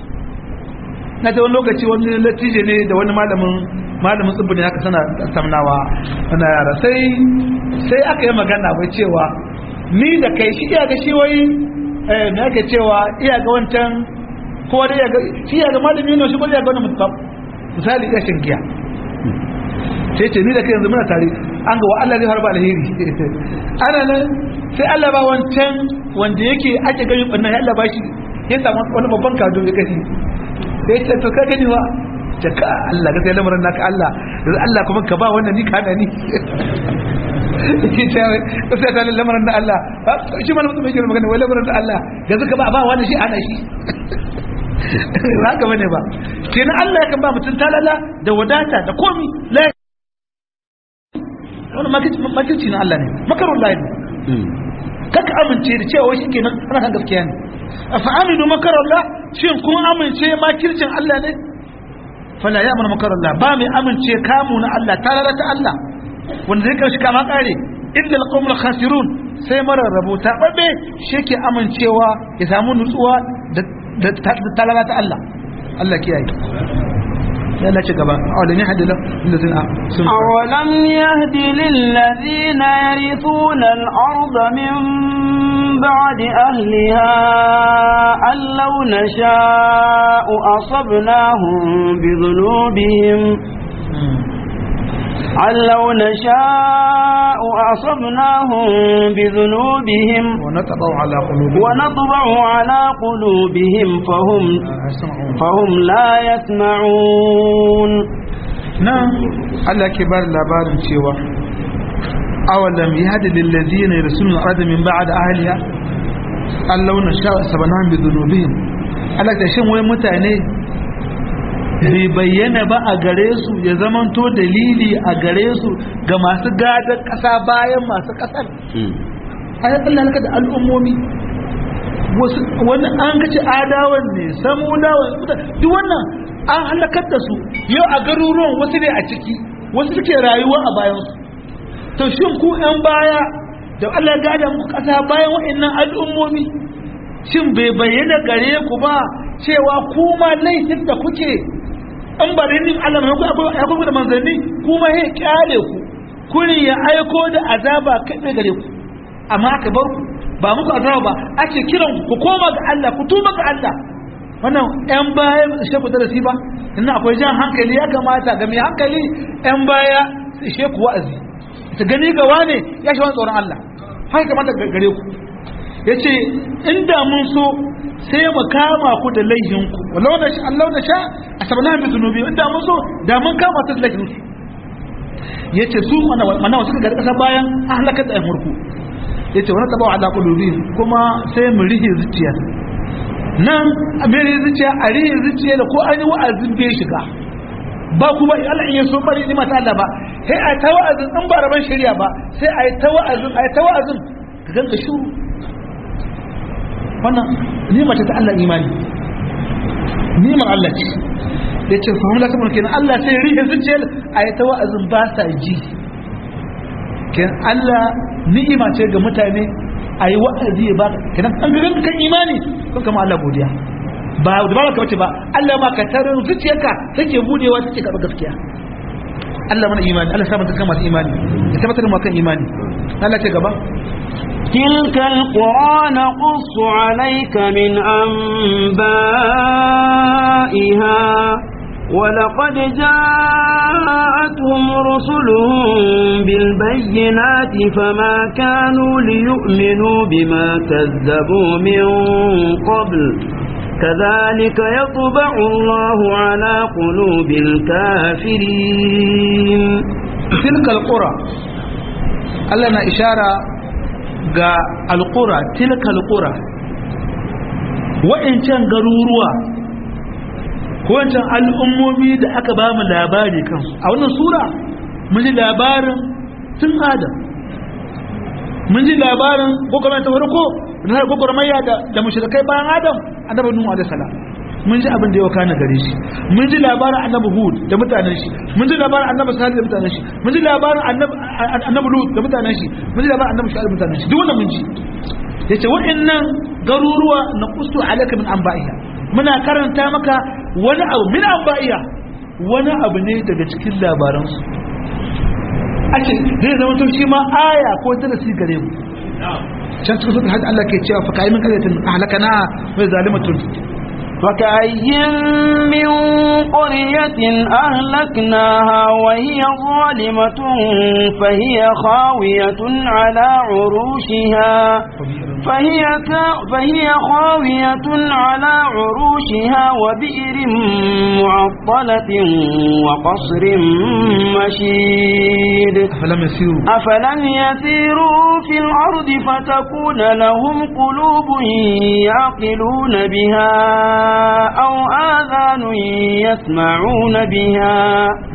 na ta wani lokaci wani latije ne da wani malamin malamin tsibbin haka sana samnawa na yara sai sai aka yi magana bai cewa ni da kai shi iya ga shi wai eh me ake cewa iya ga wancan ko da iya ga shi iya ga malami ne shi ko iya ga wani mutum misali iya shin giya sai ce ni da kai yanzu muna tare an ga wa Allah zai harba alheri ana nan sai Allah ba wancan wanda yake ake gani bannan ya Allah ba shi ya samu wani babban kado ya kashi sai ce to ka gani wa ce ka Allah ga sai lamarin naka Allah yanzu Allah kuma ka ba wannan ni ka hana ni yake ce ko sai ta lamarin da Allah shi malamin mutum yake magana wai lamarin da Allah yanzu ka ba ba wannan shi ana shi haka bane ba kenan Allah ya kan ba mutum talala da wadata da komi la wannan makirci na Allah ne makarun lahi ne kaka amince da cewa shi kenan ana kan gaskiya ne a fa'aminu makarar la shin kun amince makircin Allah ne fala ya mana makarar la ba mai amince kamu na Allah ta lalata Allah wanda zai karshe kama kare illa alqawmul khasirun sai marar rabuta babbe shi ke amincewa ya samu nutsuwa da ta lalata Allah Allah kiyaye لا تجبا أولم يهد للذين أولم يهد للذين يرثون الأرض من بعد أهلها أن لو نشاء أصبناهم بذنوبهم أن لو نشاء أصبناهم بذنوبهم ونطبع على قلوبهم ونطبع على قلوبهم فهم فهم لا يسمعون نعم الله كبار labarin cewa awalam yahdi lil ladina yarsuluna arda min ba'd ahliha allau nasha sabanan bi dhunubihim Allah ta shin wai mutane bai bayyana ba a gare su ya zamanto dalili a gare su ga masu gadar ƙasa bayan masu ƙasar ayat Allah da al'ummomi wani an kace adawan ne samudawan duk wannan an halakar da su yau a garuruwan wasu ne a ciki wasu suke rayuwa a bayansu to shin ku yan baya da Allah gada muku ƙasa bayan wa'annan al'ummomi shin bai bayyana gare ku ba cewa kuma laifin da kuke an ba da yin Allah mai akwai akwai da manzanni kuma ya kyale ku kuni ya aiko da azaba kai gare ku amma aka bar ku ba muku azaba ba ake kiran ku koma ga Allah ku tuba ga Allah wannan yan baya ishe ku darasi ba inna akwai jan hankali ya kamata ga mai hankali yan baya su ishe ku wa'azi su gani ga wane ya shi wani tsoron Allah haka kamata gare ku ya ce inda mun so sai mu kama ku da laihinku walau da Allah da sha a sabana bi zunubi inda mun so da mun kama su da laihinku ya ce su mana wasu ga kasa bayan an halakar da murku ya ce wani tabawa ala kulubi kuma sai mu rihe zuciya nan a mere zuciya a rihe zuciya da ko an yi wa'azin bai shiga ba kuma Allah in ya so bari ni mata Allah ba sai a ta wa'azin in ba raban shari'a ba sai a yi ta wa'azin a yi ta wa'azin ka ganka shuru wannan nima ce ta Allah imani nimar Allah ce ya ce fahim la kamar kenan Allah sai rihe zuciyar a yi ta wa'azin ba sa ji kenan Allah ni'ima ce ga mutane a yi wa'azi ya ba kenan an gagan kan imani kun kama Allah godiya ba da ba ka bace ba Allah ma ka tarin zuciyarka take budewa take karɓar gaskiya Allah mana imani Allah sa mata kama imani ya tabbatar mu kan imani Allah ce gaba تلك القرى نقص عليك من أنبائها ولقد جاءتهم رسلهم بالبينات فما كانوا ليؤمنوا بما كذبوا من قبل كذلك يطبع الله على قلوب الكافرين تلك القرى Allah na ishara ga alƙura tilka alƙura wa'incan garuruwa ko wancan al'ummomi da aka ba mu labari kansu a wannan sura mun ji labarin tun adam mun ji labarin gwagwarmaya ta farko na gwagwarmaya da mashirkai bayan adam annabi nuhu alaihi salam mun ji abin da ya wakana gare shi mun ji labarin annabi hud da mutanen shi mun ji labarin annabi salih da mutanen shi mun ji labarin annabi lut da mutanen shi mun ji labarin annabi shu'aib da mutanen shi duk wannan mun ji yace wa'annan garuruwa na qustu alaka min anba'iha muna karanta maka wani abu min anba'iha wani abu ne daga cikin labaran su ake zai zama to shi ma aya ko darasi gare mu can cikin sunan hajji Allah ke cewa fa kai min qaryatin ahlakana wa zalimatun وكأي من قرية أهلكناها وهي ظالمة فهي خاوية على عروشها فهي, فهي خاوية على عروشها وبئر معطلة وقصر مشيد أفلم يسيروا أفلم يسيروا في الأرض فتكون لهم قلوب يعقلون بها أو آذان يسمعون بها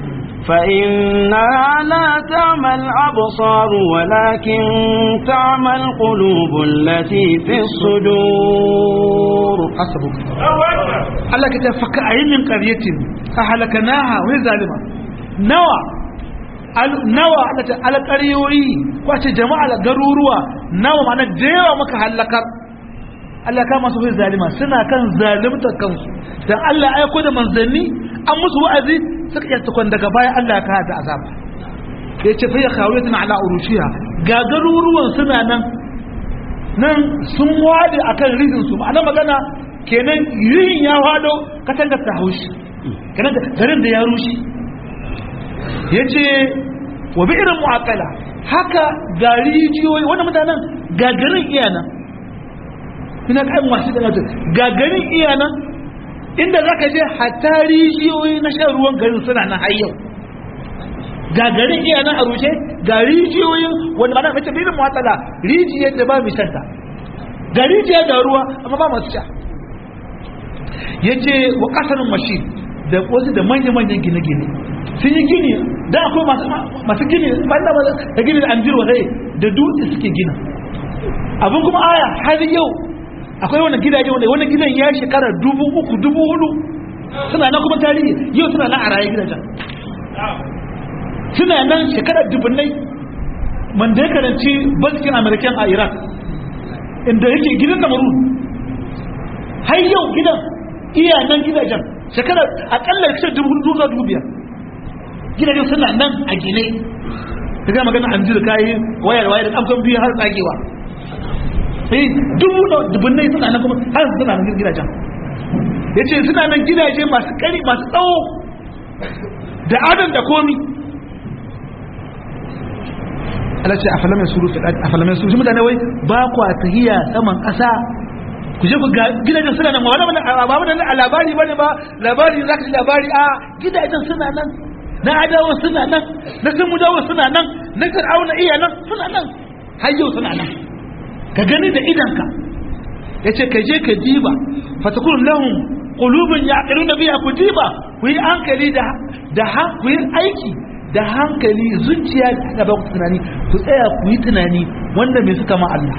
فإنها لا تعمى الأبصار ولكن تعمى القلوب التي في الصدور حسبك الله كتاب فكأي من قرية أهلكناها وهي ظالمة نوى nawa ala ƙaryoyi kwace jama'a garuruwa nawa mana da yawa maka halakar Allah ka masu fi zalima suna kan zalimtar kansu dan Allah aiko da manzanni an musu wa'azi suka iya tukun daga baya Allah ya kawo da azaba ya ce fa ya khawiyatun ala urushiha ga garuruwan suna nan nan sun wade akan rizin su ma'ana magana kenan yin ya wado katangar ta haushi kenan garin da ya rushe yace wa bi irin mu'aqala haka ga rijiyoyi wannan mutanen ga garin iyana ina kai masu da nato gagarin iya nan inda zaka je hatta rijiyoyi na shan ruwan garin suna nan har yau gagarin iya nan a rushe ga rijiyoyin wanda ba na mace bilin matsala rijiyar da ba mai shanta ga rijiyar da ruwa amma ba masu sha ya ce wa kasarin mashi da wasu da manya-manyan gine-gine sun yi gini da akwai masu gini ba da gini da an jirwa da dutse suke gina abin kuma aya har yau akwai wannan gidaje wanda wannan gidan ya shekara dubu uku dubu hudu suna nan kuma tarihi yau suna nan a raye gidajen suna nan shekara dubunnai wanda ya karanci bankin american a iraq inda yake gidan namarun har yau gidan iya nan gidajen shekara akalla kashe dubu hudu zuwa dubu biyar gidajen suna nan a gine ka ga magana an jira kayi wayar wayar da kamfan biyu har tsagewa sai dubu da dubunnai suna nan kuma har suna nan gidajen ya ce suna nan gidaje masu kari masu tsawo da adam da komi Allah ce a falamai suru a falamai suru mutane wai ba kwa tahiya saman ƙasa ku je ku ga gidajen suna nan wani wani ba wani a labari bane ba labari za ka ji labari a gidajen suna nan na adawa suna nan na sun mudawa suna nan na fir'auna iya nan suna nan har yau suna nan ka gani da idanka ya ce ka je ka diba fatakun lahum qulubun yaqiluna biha ku diba ku yi hankali da da ku yi aiki da hankali zuciya da ba ku tunani ku tsaya ku yi tunani wanda me suka ma Allah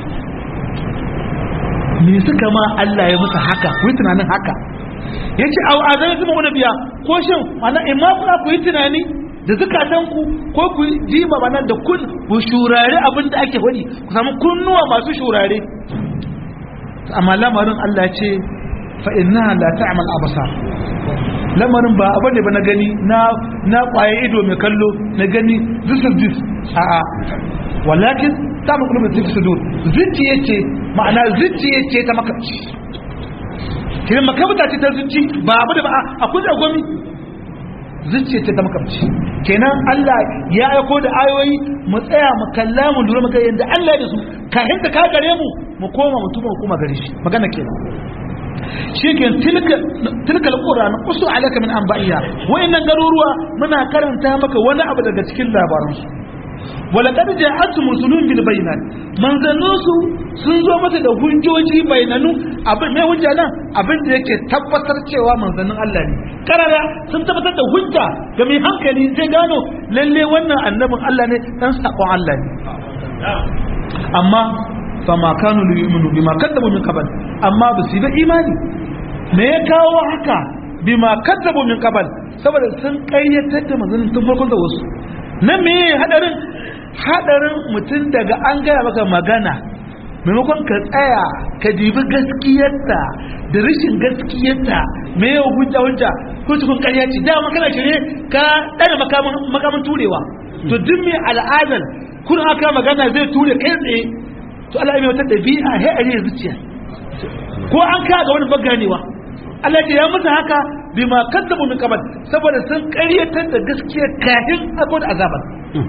me suka ma Allah ya musu haka ku yi tunanin haka yace au azai kuma wani biya ko shin mana imma kuna ku yi tunani da zukatanku ko ku jiba mana da kun ku shurare abin da ake faɗi ku samu kunnuwa masu shurare amma lamarin Allah ce fa innaha la ta'mal absar lamarin ba abin da ba na gani na na kwaye ido mai kallo na gani this is this a a walakin ta mu kullu bi sudur zuciya ce ma'ana zuciya ce ta maka kiran makabta ce ta zuci ba abu da ba akwai da gomi zuciya ce ta makamci kenan Allah ya aiko da ayoyi mu tsaya mu kalla mu lura mu ga yanda Allah ya da su kafin ta ka gare mu mu koma mu tuba kuma gare shi magana kenan shi ke tilka tilka alquran usu alaka min anba'iya wayannan garuruwa muna karanta maka wani abu daga cikin labaran su walaqad ja'atuhum rusulun bil bayinat manzannu su sun zo mata da hujjoji bayananu abin mai hujja nan abin da yake tabbatar cewa manzannin Allah ne karara sun tabbatar da hujja ga mai hankali zai gano lalle wannan annabin Allah ne dan sakon Allah ne amma fama kanu li yu'minu bima kadzabu min qabl amma ba su yi imani me ya kawo haka bima kadzabu min qabl saboda sun kayyatar da manzannin tun farkon da wasu na me hadarin hadarin mutum daga an gaya maka magana maimakon ka tsaya ka dibi gaskiyarta da rashin gaskiyarta me yau hujja hujja ko cikin ƙarya ce dama kana shirye ka ɗana makamin turewa to duk mai al'adar kun aka magana zai ture kai tsaye to Allah ya mai wata ɗabi'a sai a riya zuciya ko an ka ga wani baganewa Allah ya musu haka bima kaddabu min qabl saboda sun ƙaryatar da gaskiya kafin abu da azaban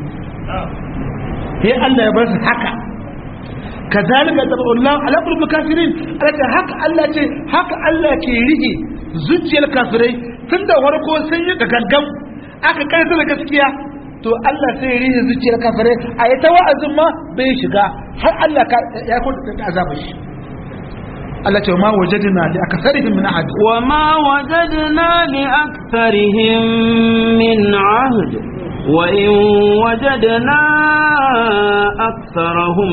sai Allah ya bar su haka kazalika taballahu ala qulubil kafirin alaka haka Allah ce haka Allah ke rige zuciyar kafirai tun da farko sun yi gangan aka karanta da gaskiya to Allah sai ya rige zuciyar kafirai a yi ta wa'azin ma bai shiga har Allah ya kwanta da azabar shi Allah ce ma wajadna li aktsarihim min ahad wa ma wajadna li aktharihim min ahd wa in wajadna aktharahum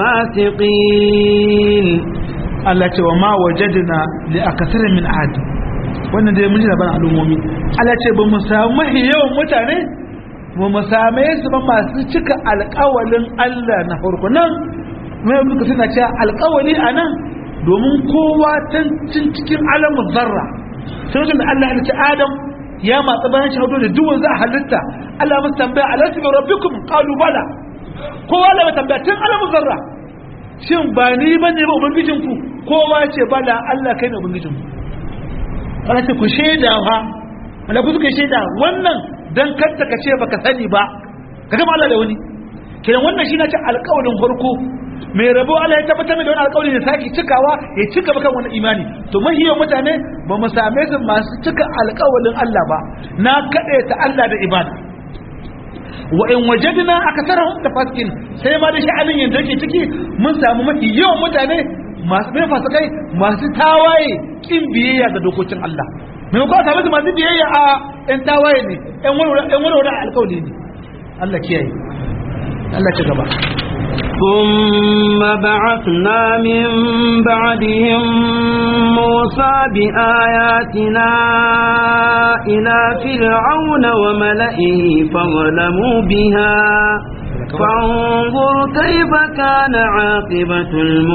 lafasiqin Allah ce wa ma wajadna li aktsarihim min ahad wannan dai mun ji labarin al'ummomi Allah ce ba mu samu mahi yawan mutane ba mu same su ba masu cika alƙawalin Allah na farko nan mai muka suna cewa alƙawali a nan domin kowa can cikin alamun zarra sai wajen da Allah ya ce Adam ya matsa bayan shahado da duwan za a halitta Allah musu tambaya alasu bi rabbikum qalu bala kowa la tambaya tun alamun zarra shin ba ni bane ba ubangijin ku kowa ce bala Allah kai ne ubangijin ku kana ce ku shaida fa wala ku suka shaida wannan dan kanta ka ce baka sani ba ka gama Allah da wani kiran wannan shi na ce alƙawarin farko mai rabo Allah ya tabbatar da wani alƙawari da sake cikawa ya cika bakan wani imani to mahiyar mutane ba mu same su masu cika alƙawarin Allah ba na kaɗe ta Allah da ibada wa in wajadna akasarahum da faskin sai ma da sha'anin yanzu yake ciki mun samu mafi yawan mutane masu bai fasikai masu tawaye kin biyayya ga dokokin Allah mai ko samu su masu biyayya a ɗan tawaye ne ɗan warware alƙawari ne Allah kiyaye Allah ci gaba ثم بعثنا من بعدهم موسى بآياتنا إلى فرعون وملئه فظلموا بها فانظر كيف كان عاقبة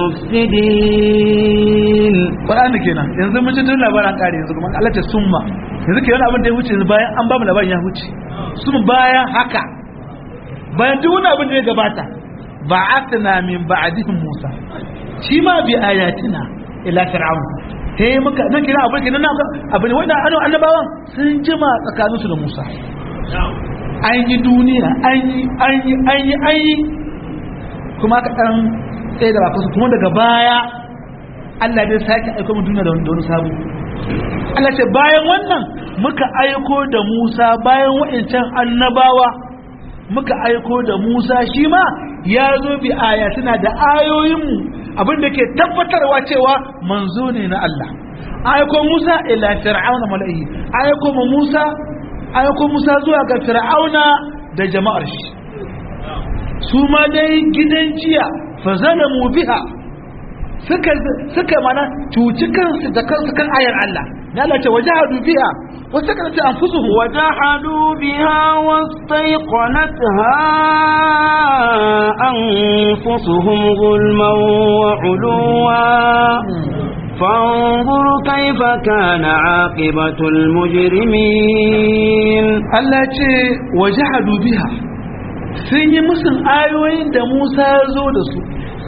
المفسدين Qur'ani kenan yanzu mun ji tun labarin kare yanzu kuma Allah ta summa yanzu kenan abin da ya wuce yanzu bayan an ba mu labarin ya wuce sun bayan haka bayan duk wani abin da ya gabata ba'athna min ba'dihim Musa shi ma bi ayatina ila fir'aun sai muka nan kira abin kenan abin wanda annabawan sun jima tsakaninsu da Musa an yi duniya an yi an yi an yi an yi kuma aka ɗan tsaye da bakansu kuma daga baya Allah dai sake aiko mu duniya da wani sabu Allah ce bayan wannan muka aiko da Musa bayan wa'ancan annabawa muka aiko da Musa shi ma ya zo bi ayatuna da ayoyinmu abin da ke tabbatarwa cewa manzo ne na Allah aiko Musa ila fir'auna mala'i aiko mu Musa aiko Musa zuwa ga Fir'auna da jama'ar shi su ma dai gidan jiya fa zalamu biha suka suka mana cuci kansu da kansu kan ayar Allah na Allah ce wajahadu biha wa sakanat anfusuhum وجحدوا بها واستيقنتها أنفسهم ظلما وعلوا فانظر كيف كان عاقبة المجرمين Allah ce wajahadu biha sun yi musun ayoyin da Musa ya zo da su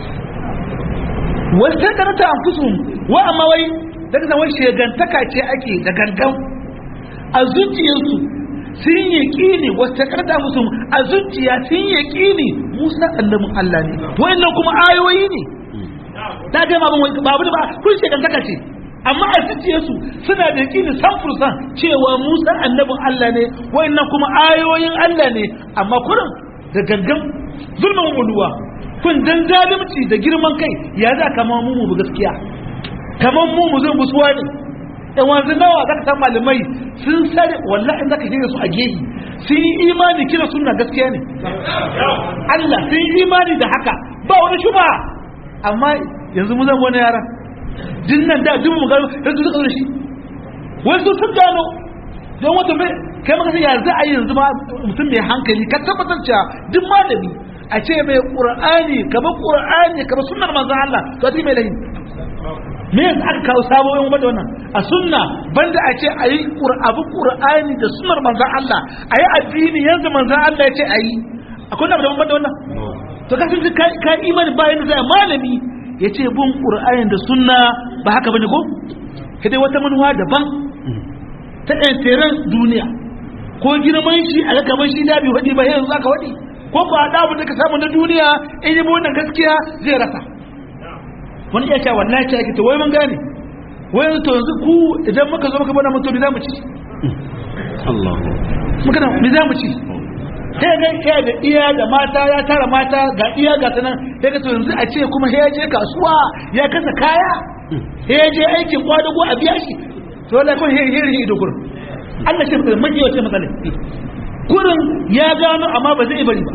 wasu karanta an fusu wa amma wai daga zaman shegantaka ce ake da gangan a zuciyarsu sun yi ƙini wasu karanta musu a zuciya sun yi ƙini Musa annabin Allah ne wa'annan kuma ayoyi ne ta ga ma babu da ba kun shegantaka ce amma a zuciyarsu suna da yaƙini san fursan cewa Musa annabin Allah ne wa'annan kuma ayoyin Allah ne amma kurin da gangan zulmin uluwa kun dan zalunci da girman kai ya za kama mu mu gaskiya kaman mu mu zan busuwa ne dan wanzu nawa zaka san malamai sun sare wallahi in zaka shirya su a gehi sun yi imani kira sunna gaskiya ne Allah sun yi imani da haka ba wani shuba amma yanzu mu zan wani yara dinnan da duk mu gano yanzu suka zo da shi wasu sun gano don wata mai kai maka ya za a yi yanzu ma mutum mai hankali ka tabbatar cewa duk malami a ce mai qur'ani kamar qur'ani kamar sunnar manzon Allah to a mai lahi me yasa aka kawo sabon wanda wannan a sunna banda a ce a yi abu qur'ani da sunnar manzon Allah a yi addini yanzu manzon Allah ya ce a yi akwai na da banda wannan to ka sun ka imani bayan da zai malami ya ce bin qur'ani da sunna ba haka bane ko kai wata manuwa daban ta ɗanteren duniya ko girman shi a gaban shi da bi waɗi ba yanzu aka waɗi ko ba a ɗabu da ka samu na duniya in yi wannan gaskiya zai rasa wani iya cewa wallahi ce ake to wai mun gane wai to yanzu ku idan muka zo muka bada mutum me za mu ci Allah muka da me za mu ci sai ga iya da iya da mata ya tara mata ga iya ga sanan sai ga to yanzu a ce kuma sai ya je kasuwa ya kasa kaya sai ya je aikin kwadago a biya shi to wallahi kun hiri hiri ido kurin Allah shi mai mai wace matsala kurin ya gano amma ba zai bari ba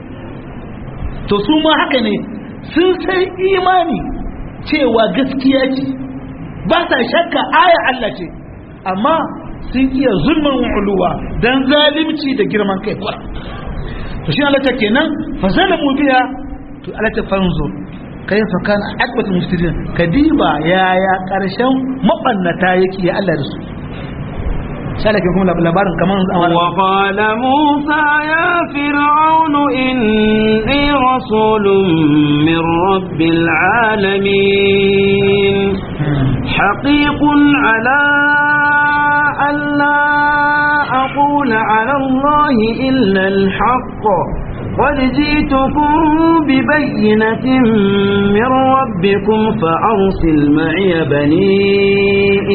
to su ma haka ne sun sai imani cewa gaskiya ce ba sa shakka aya Allah ce amma sun iya zulmin uluwa dan zalimci da girman kai kuwa to shi Allah ta kenan fa zalamu biya to Allah ta fanzo kaifa kana akbatul mufsidin kadiba yaya karshen mabannata yake ya Allah da su sai ke kuma labarin kaman wa qala musa ya fir'aun inni rasulun min rabbil alamin haqiqun ala alla aqula ala allahi illa al-haqq قد جئتكم ببينة من ربكم فأرسل معي بني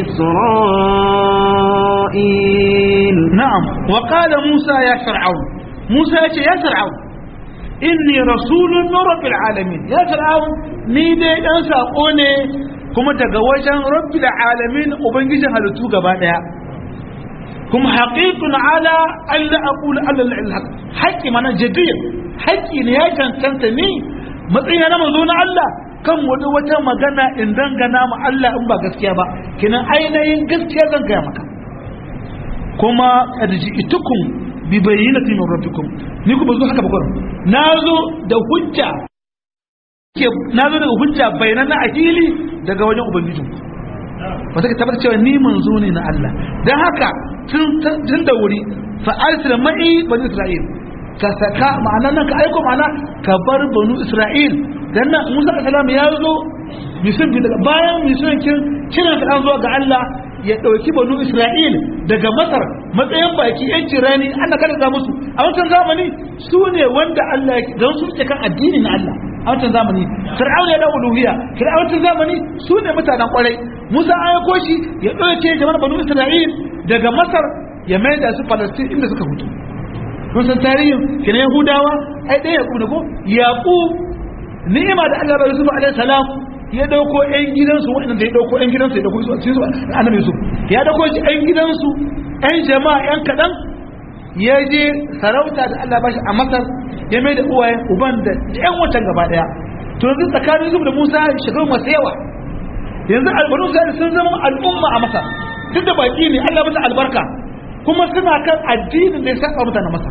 إسرائيل نعم وقال موسى يا فرعون موسى يا فرعون إني رسول من رب العالمين يا فرعون نيدي أنسى أوني كما تقوجا رب العالمين وبنجي هلتو قبادا kuma haƙiƙun ala Allah aqulu ala al-haq haƙi mana jadiyya haƙi ne ya cancanta ni matsayin na manzo na Allah kan wani wata magana in dangana ma Allah in ba gaskiya ba kinan ainihin gaskiya zan gaya maka kuma adji'tukum bi bayyinati min rabbikum ni ku bazo haka ba gurin nazo da hujja ke nazo da hujja bayanan a fili daga wajen ubangijinku wata ka tabbata cewa ni manzo ne na Allah dan haka tun da wuri fa arsil ma'i bani isra'il ka saka ma'ana nan ka aiko ma'ana ka bar banu isra'il dan nan Musa alaihi ya zo Yusuf bi daga bayan Yusuf kin kina ka an zo ga Allah ya dauki banu isra'il daga Masar matsayin baki yan jirani an kada za musu a wancan zamani su ne wanda Allah ya dan su ke kan addini na Allah a wancan zamani fir'auna ya da uluhiyya fir'auna zamani su ne mutanen kwarai Musa an aiko shi ya dauke jama'ar banu isra'il daga Masar ya mai da su Palestine inda suka hutu kun san tarihin kina Yahudawa ai ɗaya Yaqub ne ko Yaqub ni'ima da Allah bai Yusuf alaihi salam ya dauko ƴan gidansu waɗanda ya dauko ƴan gidansu ya dauko su cikin su annabi Yusuf ya dauko shi ƴan gidansu ƴan jama'a ƴan kaɗan ya je sarauta da Allah bashi a Masar ya mai da uwayen uban da ƴan watan gaba ɗaya to yanzu tsakanin Yusuf da Musa shekaru masu yawa yanzu albanu sun zama al'umma a Masar duk da baki ne Allah mata albarka kuma suna kan addinin da ya saba mutanen Masar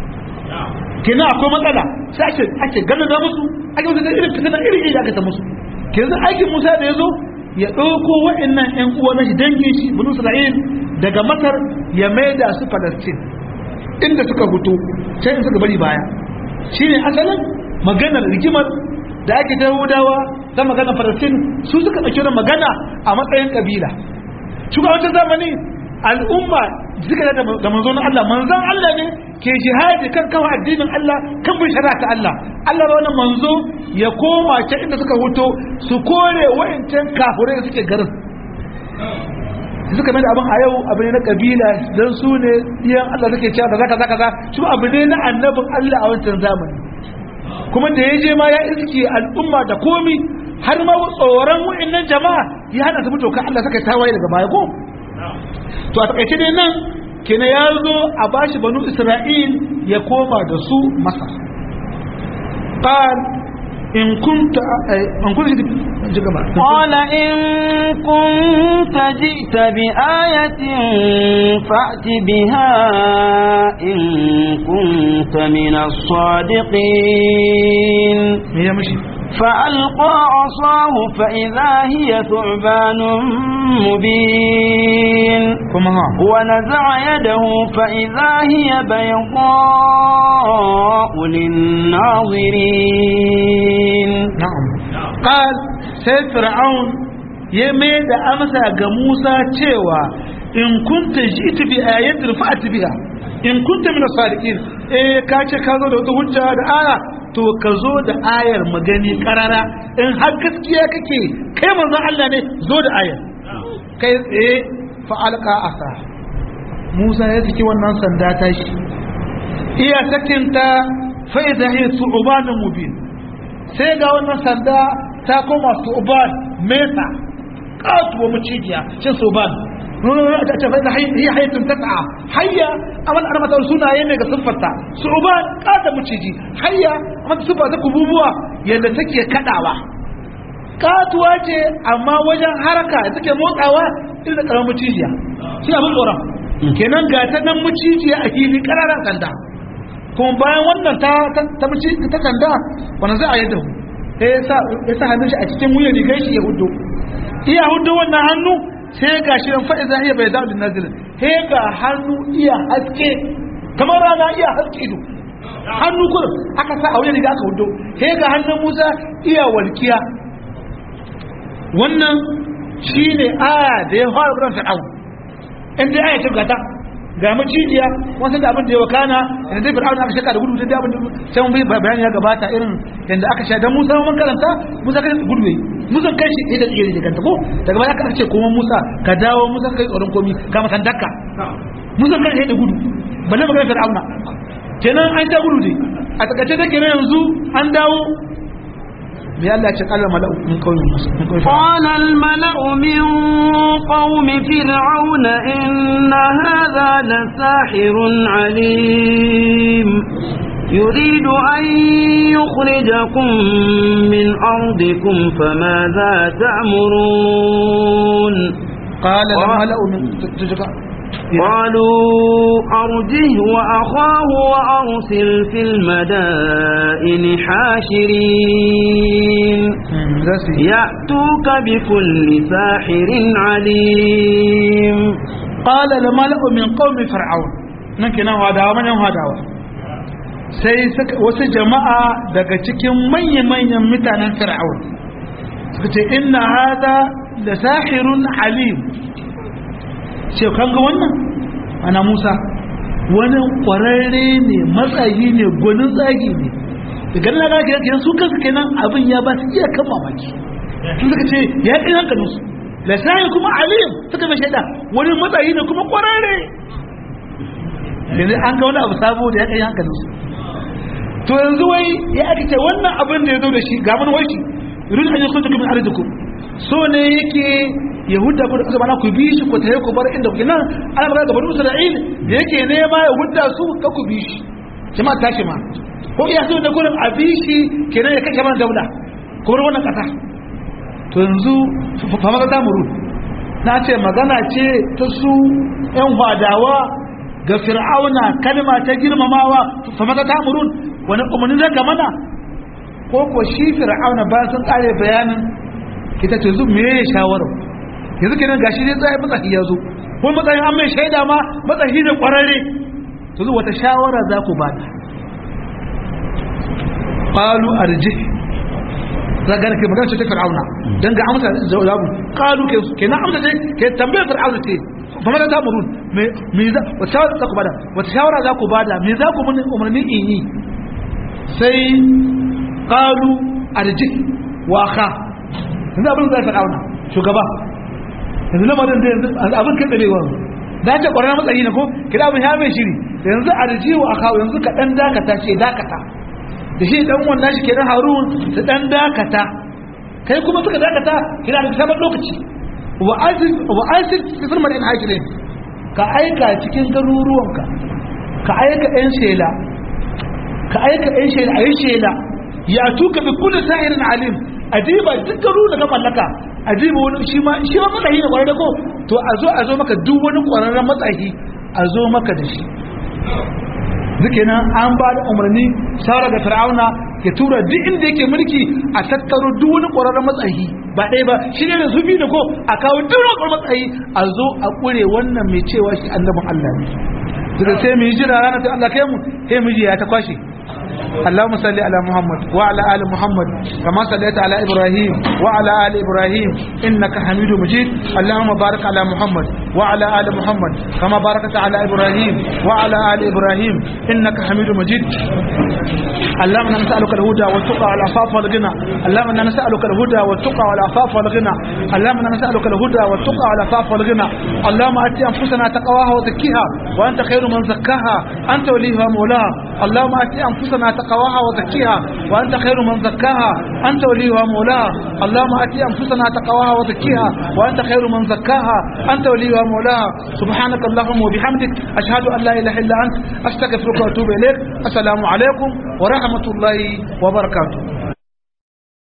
kenan akwai matsala sai ake ake ganin da musu ake musu da irin fitina irin irin aka ta musu kenan aikin Musa da yazo ya dauko wa'annan ƴan uwa na shi dangin shi banu Isra'il daga Masar ya maida su Palestine inda suka fito sai in suka bari baya shine asalin maganar rigimar da ake ta Yahudawa ta maganar Palestine su suka dauki magana a matsayin kabila shugabancin zamani al'umma suka da da manzon Allah manzon Allah ne ke jihadi kan kawo addinin Allah kan bin shari'a ta Allah Allah ba wannan manzo ya koma ta inda suka huto su kore wayancan kafirai da suke garin suka mai da abin a yau abu ne na kabila don su ne iyan Allah suke cewa da zaka zaka za shi abu ne na annabin Allah a wancan zamani kuma da ya je ma ya iske al'umma da komi har ma tsoron wa'annan jama'a ya hada su mutoka Allah suka tawaye daga baya ko to a takaice dai nan kenan ya zo a bashi banu Isra'il ya koma da su Masar qal in kunta an kunta jigaba قال إن كنت جئت بآية فأت بها إن كنت من الصادقين me ya mishi فألقى عصاه فإذا هي ثعبان مبين kuma ha ونزع يده فإذا هي بيضاء للناظرين na'am qal sai fir'aun ya mai da amsa ga Musa cewa in kunta ji'tu bi ayatin fa'at biha in kunta min as-sadiqin eh ka ce ka zo da wata hujja da aya to ka zo da ayar magani karara in har gaskiya kake kai manzon Allah ne zo da ayar kai tsaye fa alqa asa Musa ya saki wannan sanda ta shi iya sakinta fa idha hiya su'banun mubin sai ga wannan sanda ta koma su'ban mesa katuwa macijiya cin su'ban ta ce bai da hiya hayatun tas'a hayya amal ana mata sunaye ne ga siffarta su'ban kata maciji hayya amma siffa ta kububuwa yadda take kadawa katuwa ce amma wajen haraka da take motsawa irin da karamin macijiya shi abin tsoron kenan ga ta nan macijiya a fili kararan sanda kuma bayan wannan ta ta ta ta sanda wannan za a yadda hu sai ya sa ya sa hannun shi a cikin wuyan rigar shi ya hudu iya hudu wannan hannu sai ga shi ran fa'iza iya bai da nazil sai ga hannu iya haske kamar rana iya haske ido hannu kurin aka sa a wuyan riga aka hudu sai ga hannun Musa iya walkiya wannan shine aya da ya fara gurin fir'aun in dai aya ta gata ga macijiya wasu da abin da ya wakana da zai fir'auna aka shaka da gudu da abin da sai mun bai bayani ya gabata irin yanda aka sha dan Musa mun karanta Musa kai gudu ne Musa kai shi da tsire da kanta ko daga baya aka ce kuma Musa ka dawo Musa kai tsoron komi ka matan dakka Musa kai shi da gudu balle magana fir'auna kenan an ta gudu ne a takaice da kenan yanzu an dawo me Allah ya ce kallon mala'u min kauyen Musa min kauyen قال الملأ من قوم فرعون إن هذا لساحر عليم يريد أن يخرجكم من أرضكم فماذا تأمرون قال الملأ من تجك قالوا أرجه وأخاه وأرسل في المدائن حاشرين يأتوك بكل ساحر عليم قال الملأ من قوم فرعون نكي نوع دعوة من يوم دعوة sai wasu jama'a daga cikin manya-manyan mutanen fir'aun suka ce inna hada da sahirun alim ce kan ga wannan ana musa wani kwararre ne matsayi ne gwanin tsagi ne daga nan ga kenan su kansu kenan abin ya ba su iya kan mamaki sun suka ce ya kai hankalin su da sahir kuma alim suka mai shaida wani matsayi ne kuma kwararre yanzu an ga wani abu sabo da ya kai hankalin su to yanzu wai ya aka ce wannan abin da ya zo da shi ga mun wai shi irin an yi kun tukumin arzikum so ne yake yahuda ku da aka bana ku bi shi ku tare ku bar inda kuke nan ana magana ga banu isra'il da yake nema yahuda su ka ku bi shi jama'a tashi ma ko iya so da gurin a bi shi kenan ya kashe mana daula ku bar wannan kasa to yanzu fa maza ta muru na ce magana ce ta su yan hwadawa ga fir'auna kalma ta girmamawa fa maza ta murun wani umarni zai ka mana ko ko shi fir'auna ba sun kare bayanin ita ce zu me ya shawara yanzu kenan gashi zai tsaye matsayi ya zo ko matsayin an mai shaida ma matsayi ne kwararre to zu wata shawara za ku bada qalu arji zaga ke magana ce ta fir'auna dan ga amsa jawabu qalu ke kenan amsa ce ke tambayar fir'auna ce fa mata tamurun me me za wata shawara za ku bada wata shawara za ku bada me za ku mun umarni in yi sai qalu arji wa kha yanzu abin zai fir'auna shugaba yanzu lamarin da yanzu abin kai tsarewa da ta ƙwararra matsayi na ko kira abin ya mai shiri yanzu arji wa kha yanzu ka dan dakata ce dakata da shi dan wannan shi kenan harun su dan dakata kai kuma suka dakata kina da sabon lokaci wa aziz wa aziz fi mar'in hajirin ka aika cikin garuruwanka ka aika ɗan shela ka aika ɗan shela ayi shela ya tuka bi kulli sahirin alim adiba duk garu da ka mallaka adiba wani shi ma shi ma matsayi ne kwararre ko to a zo a zo maka duk wani kwararren matsayi a zo maka da shi duke nan an ba da umarni shawara ga fir'auna ya tura duk inda yake mulki a tattaro duk wani ƙwararren matsayi ba ɗaya ba shi ne da zubi da ko a kawo duk wani ƙwararren matsayi a zo a ƙure wannan mai cewa shi annabin Allah ne daga sai mu yi jira ranar sai Allah kai mu sai mu ji ya ta kwashe اللهم صل على محمد وعلى ال محمد كما صليت على ابراهيم وعلى ال ابراهيم انك حميد مجيد اللهم بارك على محمد وعلى ال محمد كما باركت على ابراهيم وعلى ال ابراهيم انك حميد مجيد اللهم انا نسالك الهدى والتقى والعفاف والغنى اللهم انا نسالك الهدى والتقى والعفاف والغنى اللهم انا نسالك الهدى والتقى والعفاف والغنى اللهم ات انفسنا تقواها وزكيها وانت خير من زكاها انت وليها مولاها اللهم ات انفسنا تقواها وزكيها وأنت خير من زكاها أنت وليها مولاها اللهم أتي أنفسنا تقواها وزكيها وأنت خير من زكاها أنت وليها مولاها سبحانك اللهم وبحمدك أشهد أن لا إله إلا أنت أستغفرك وأتوب إليك السلام عليكم ورحمة الله وبركاته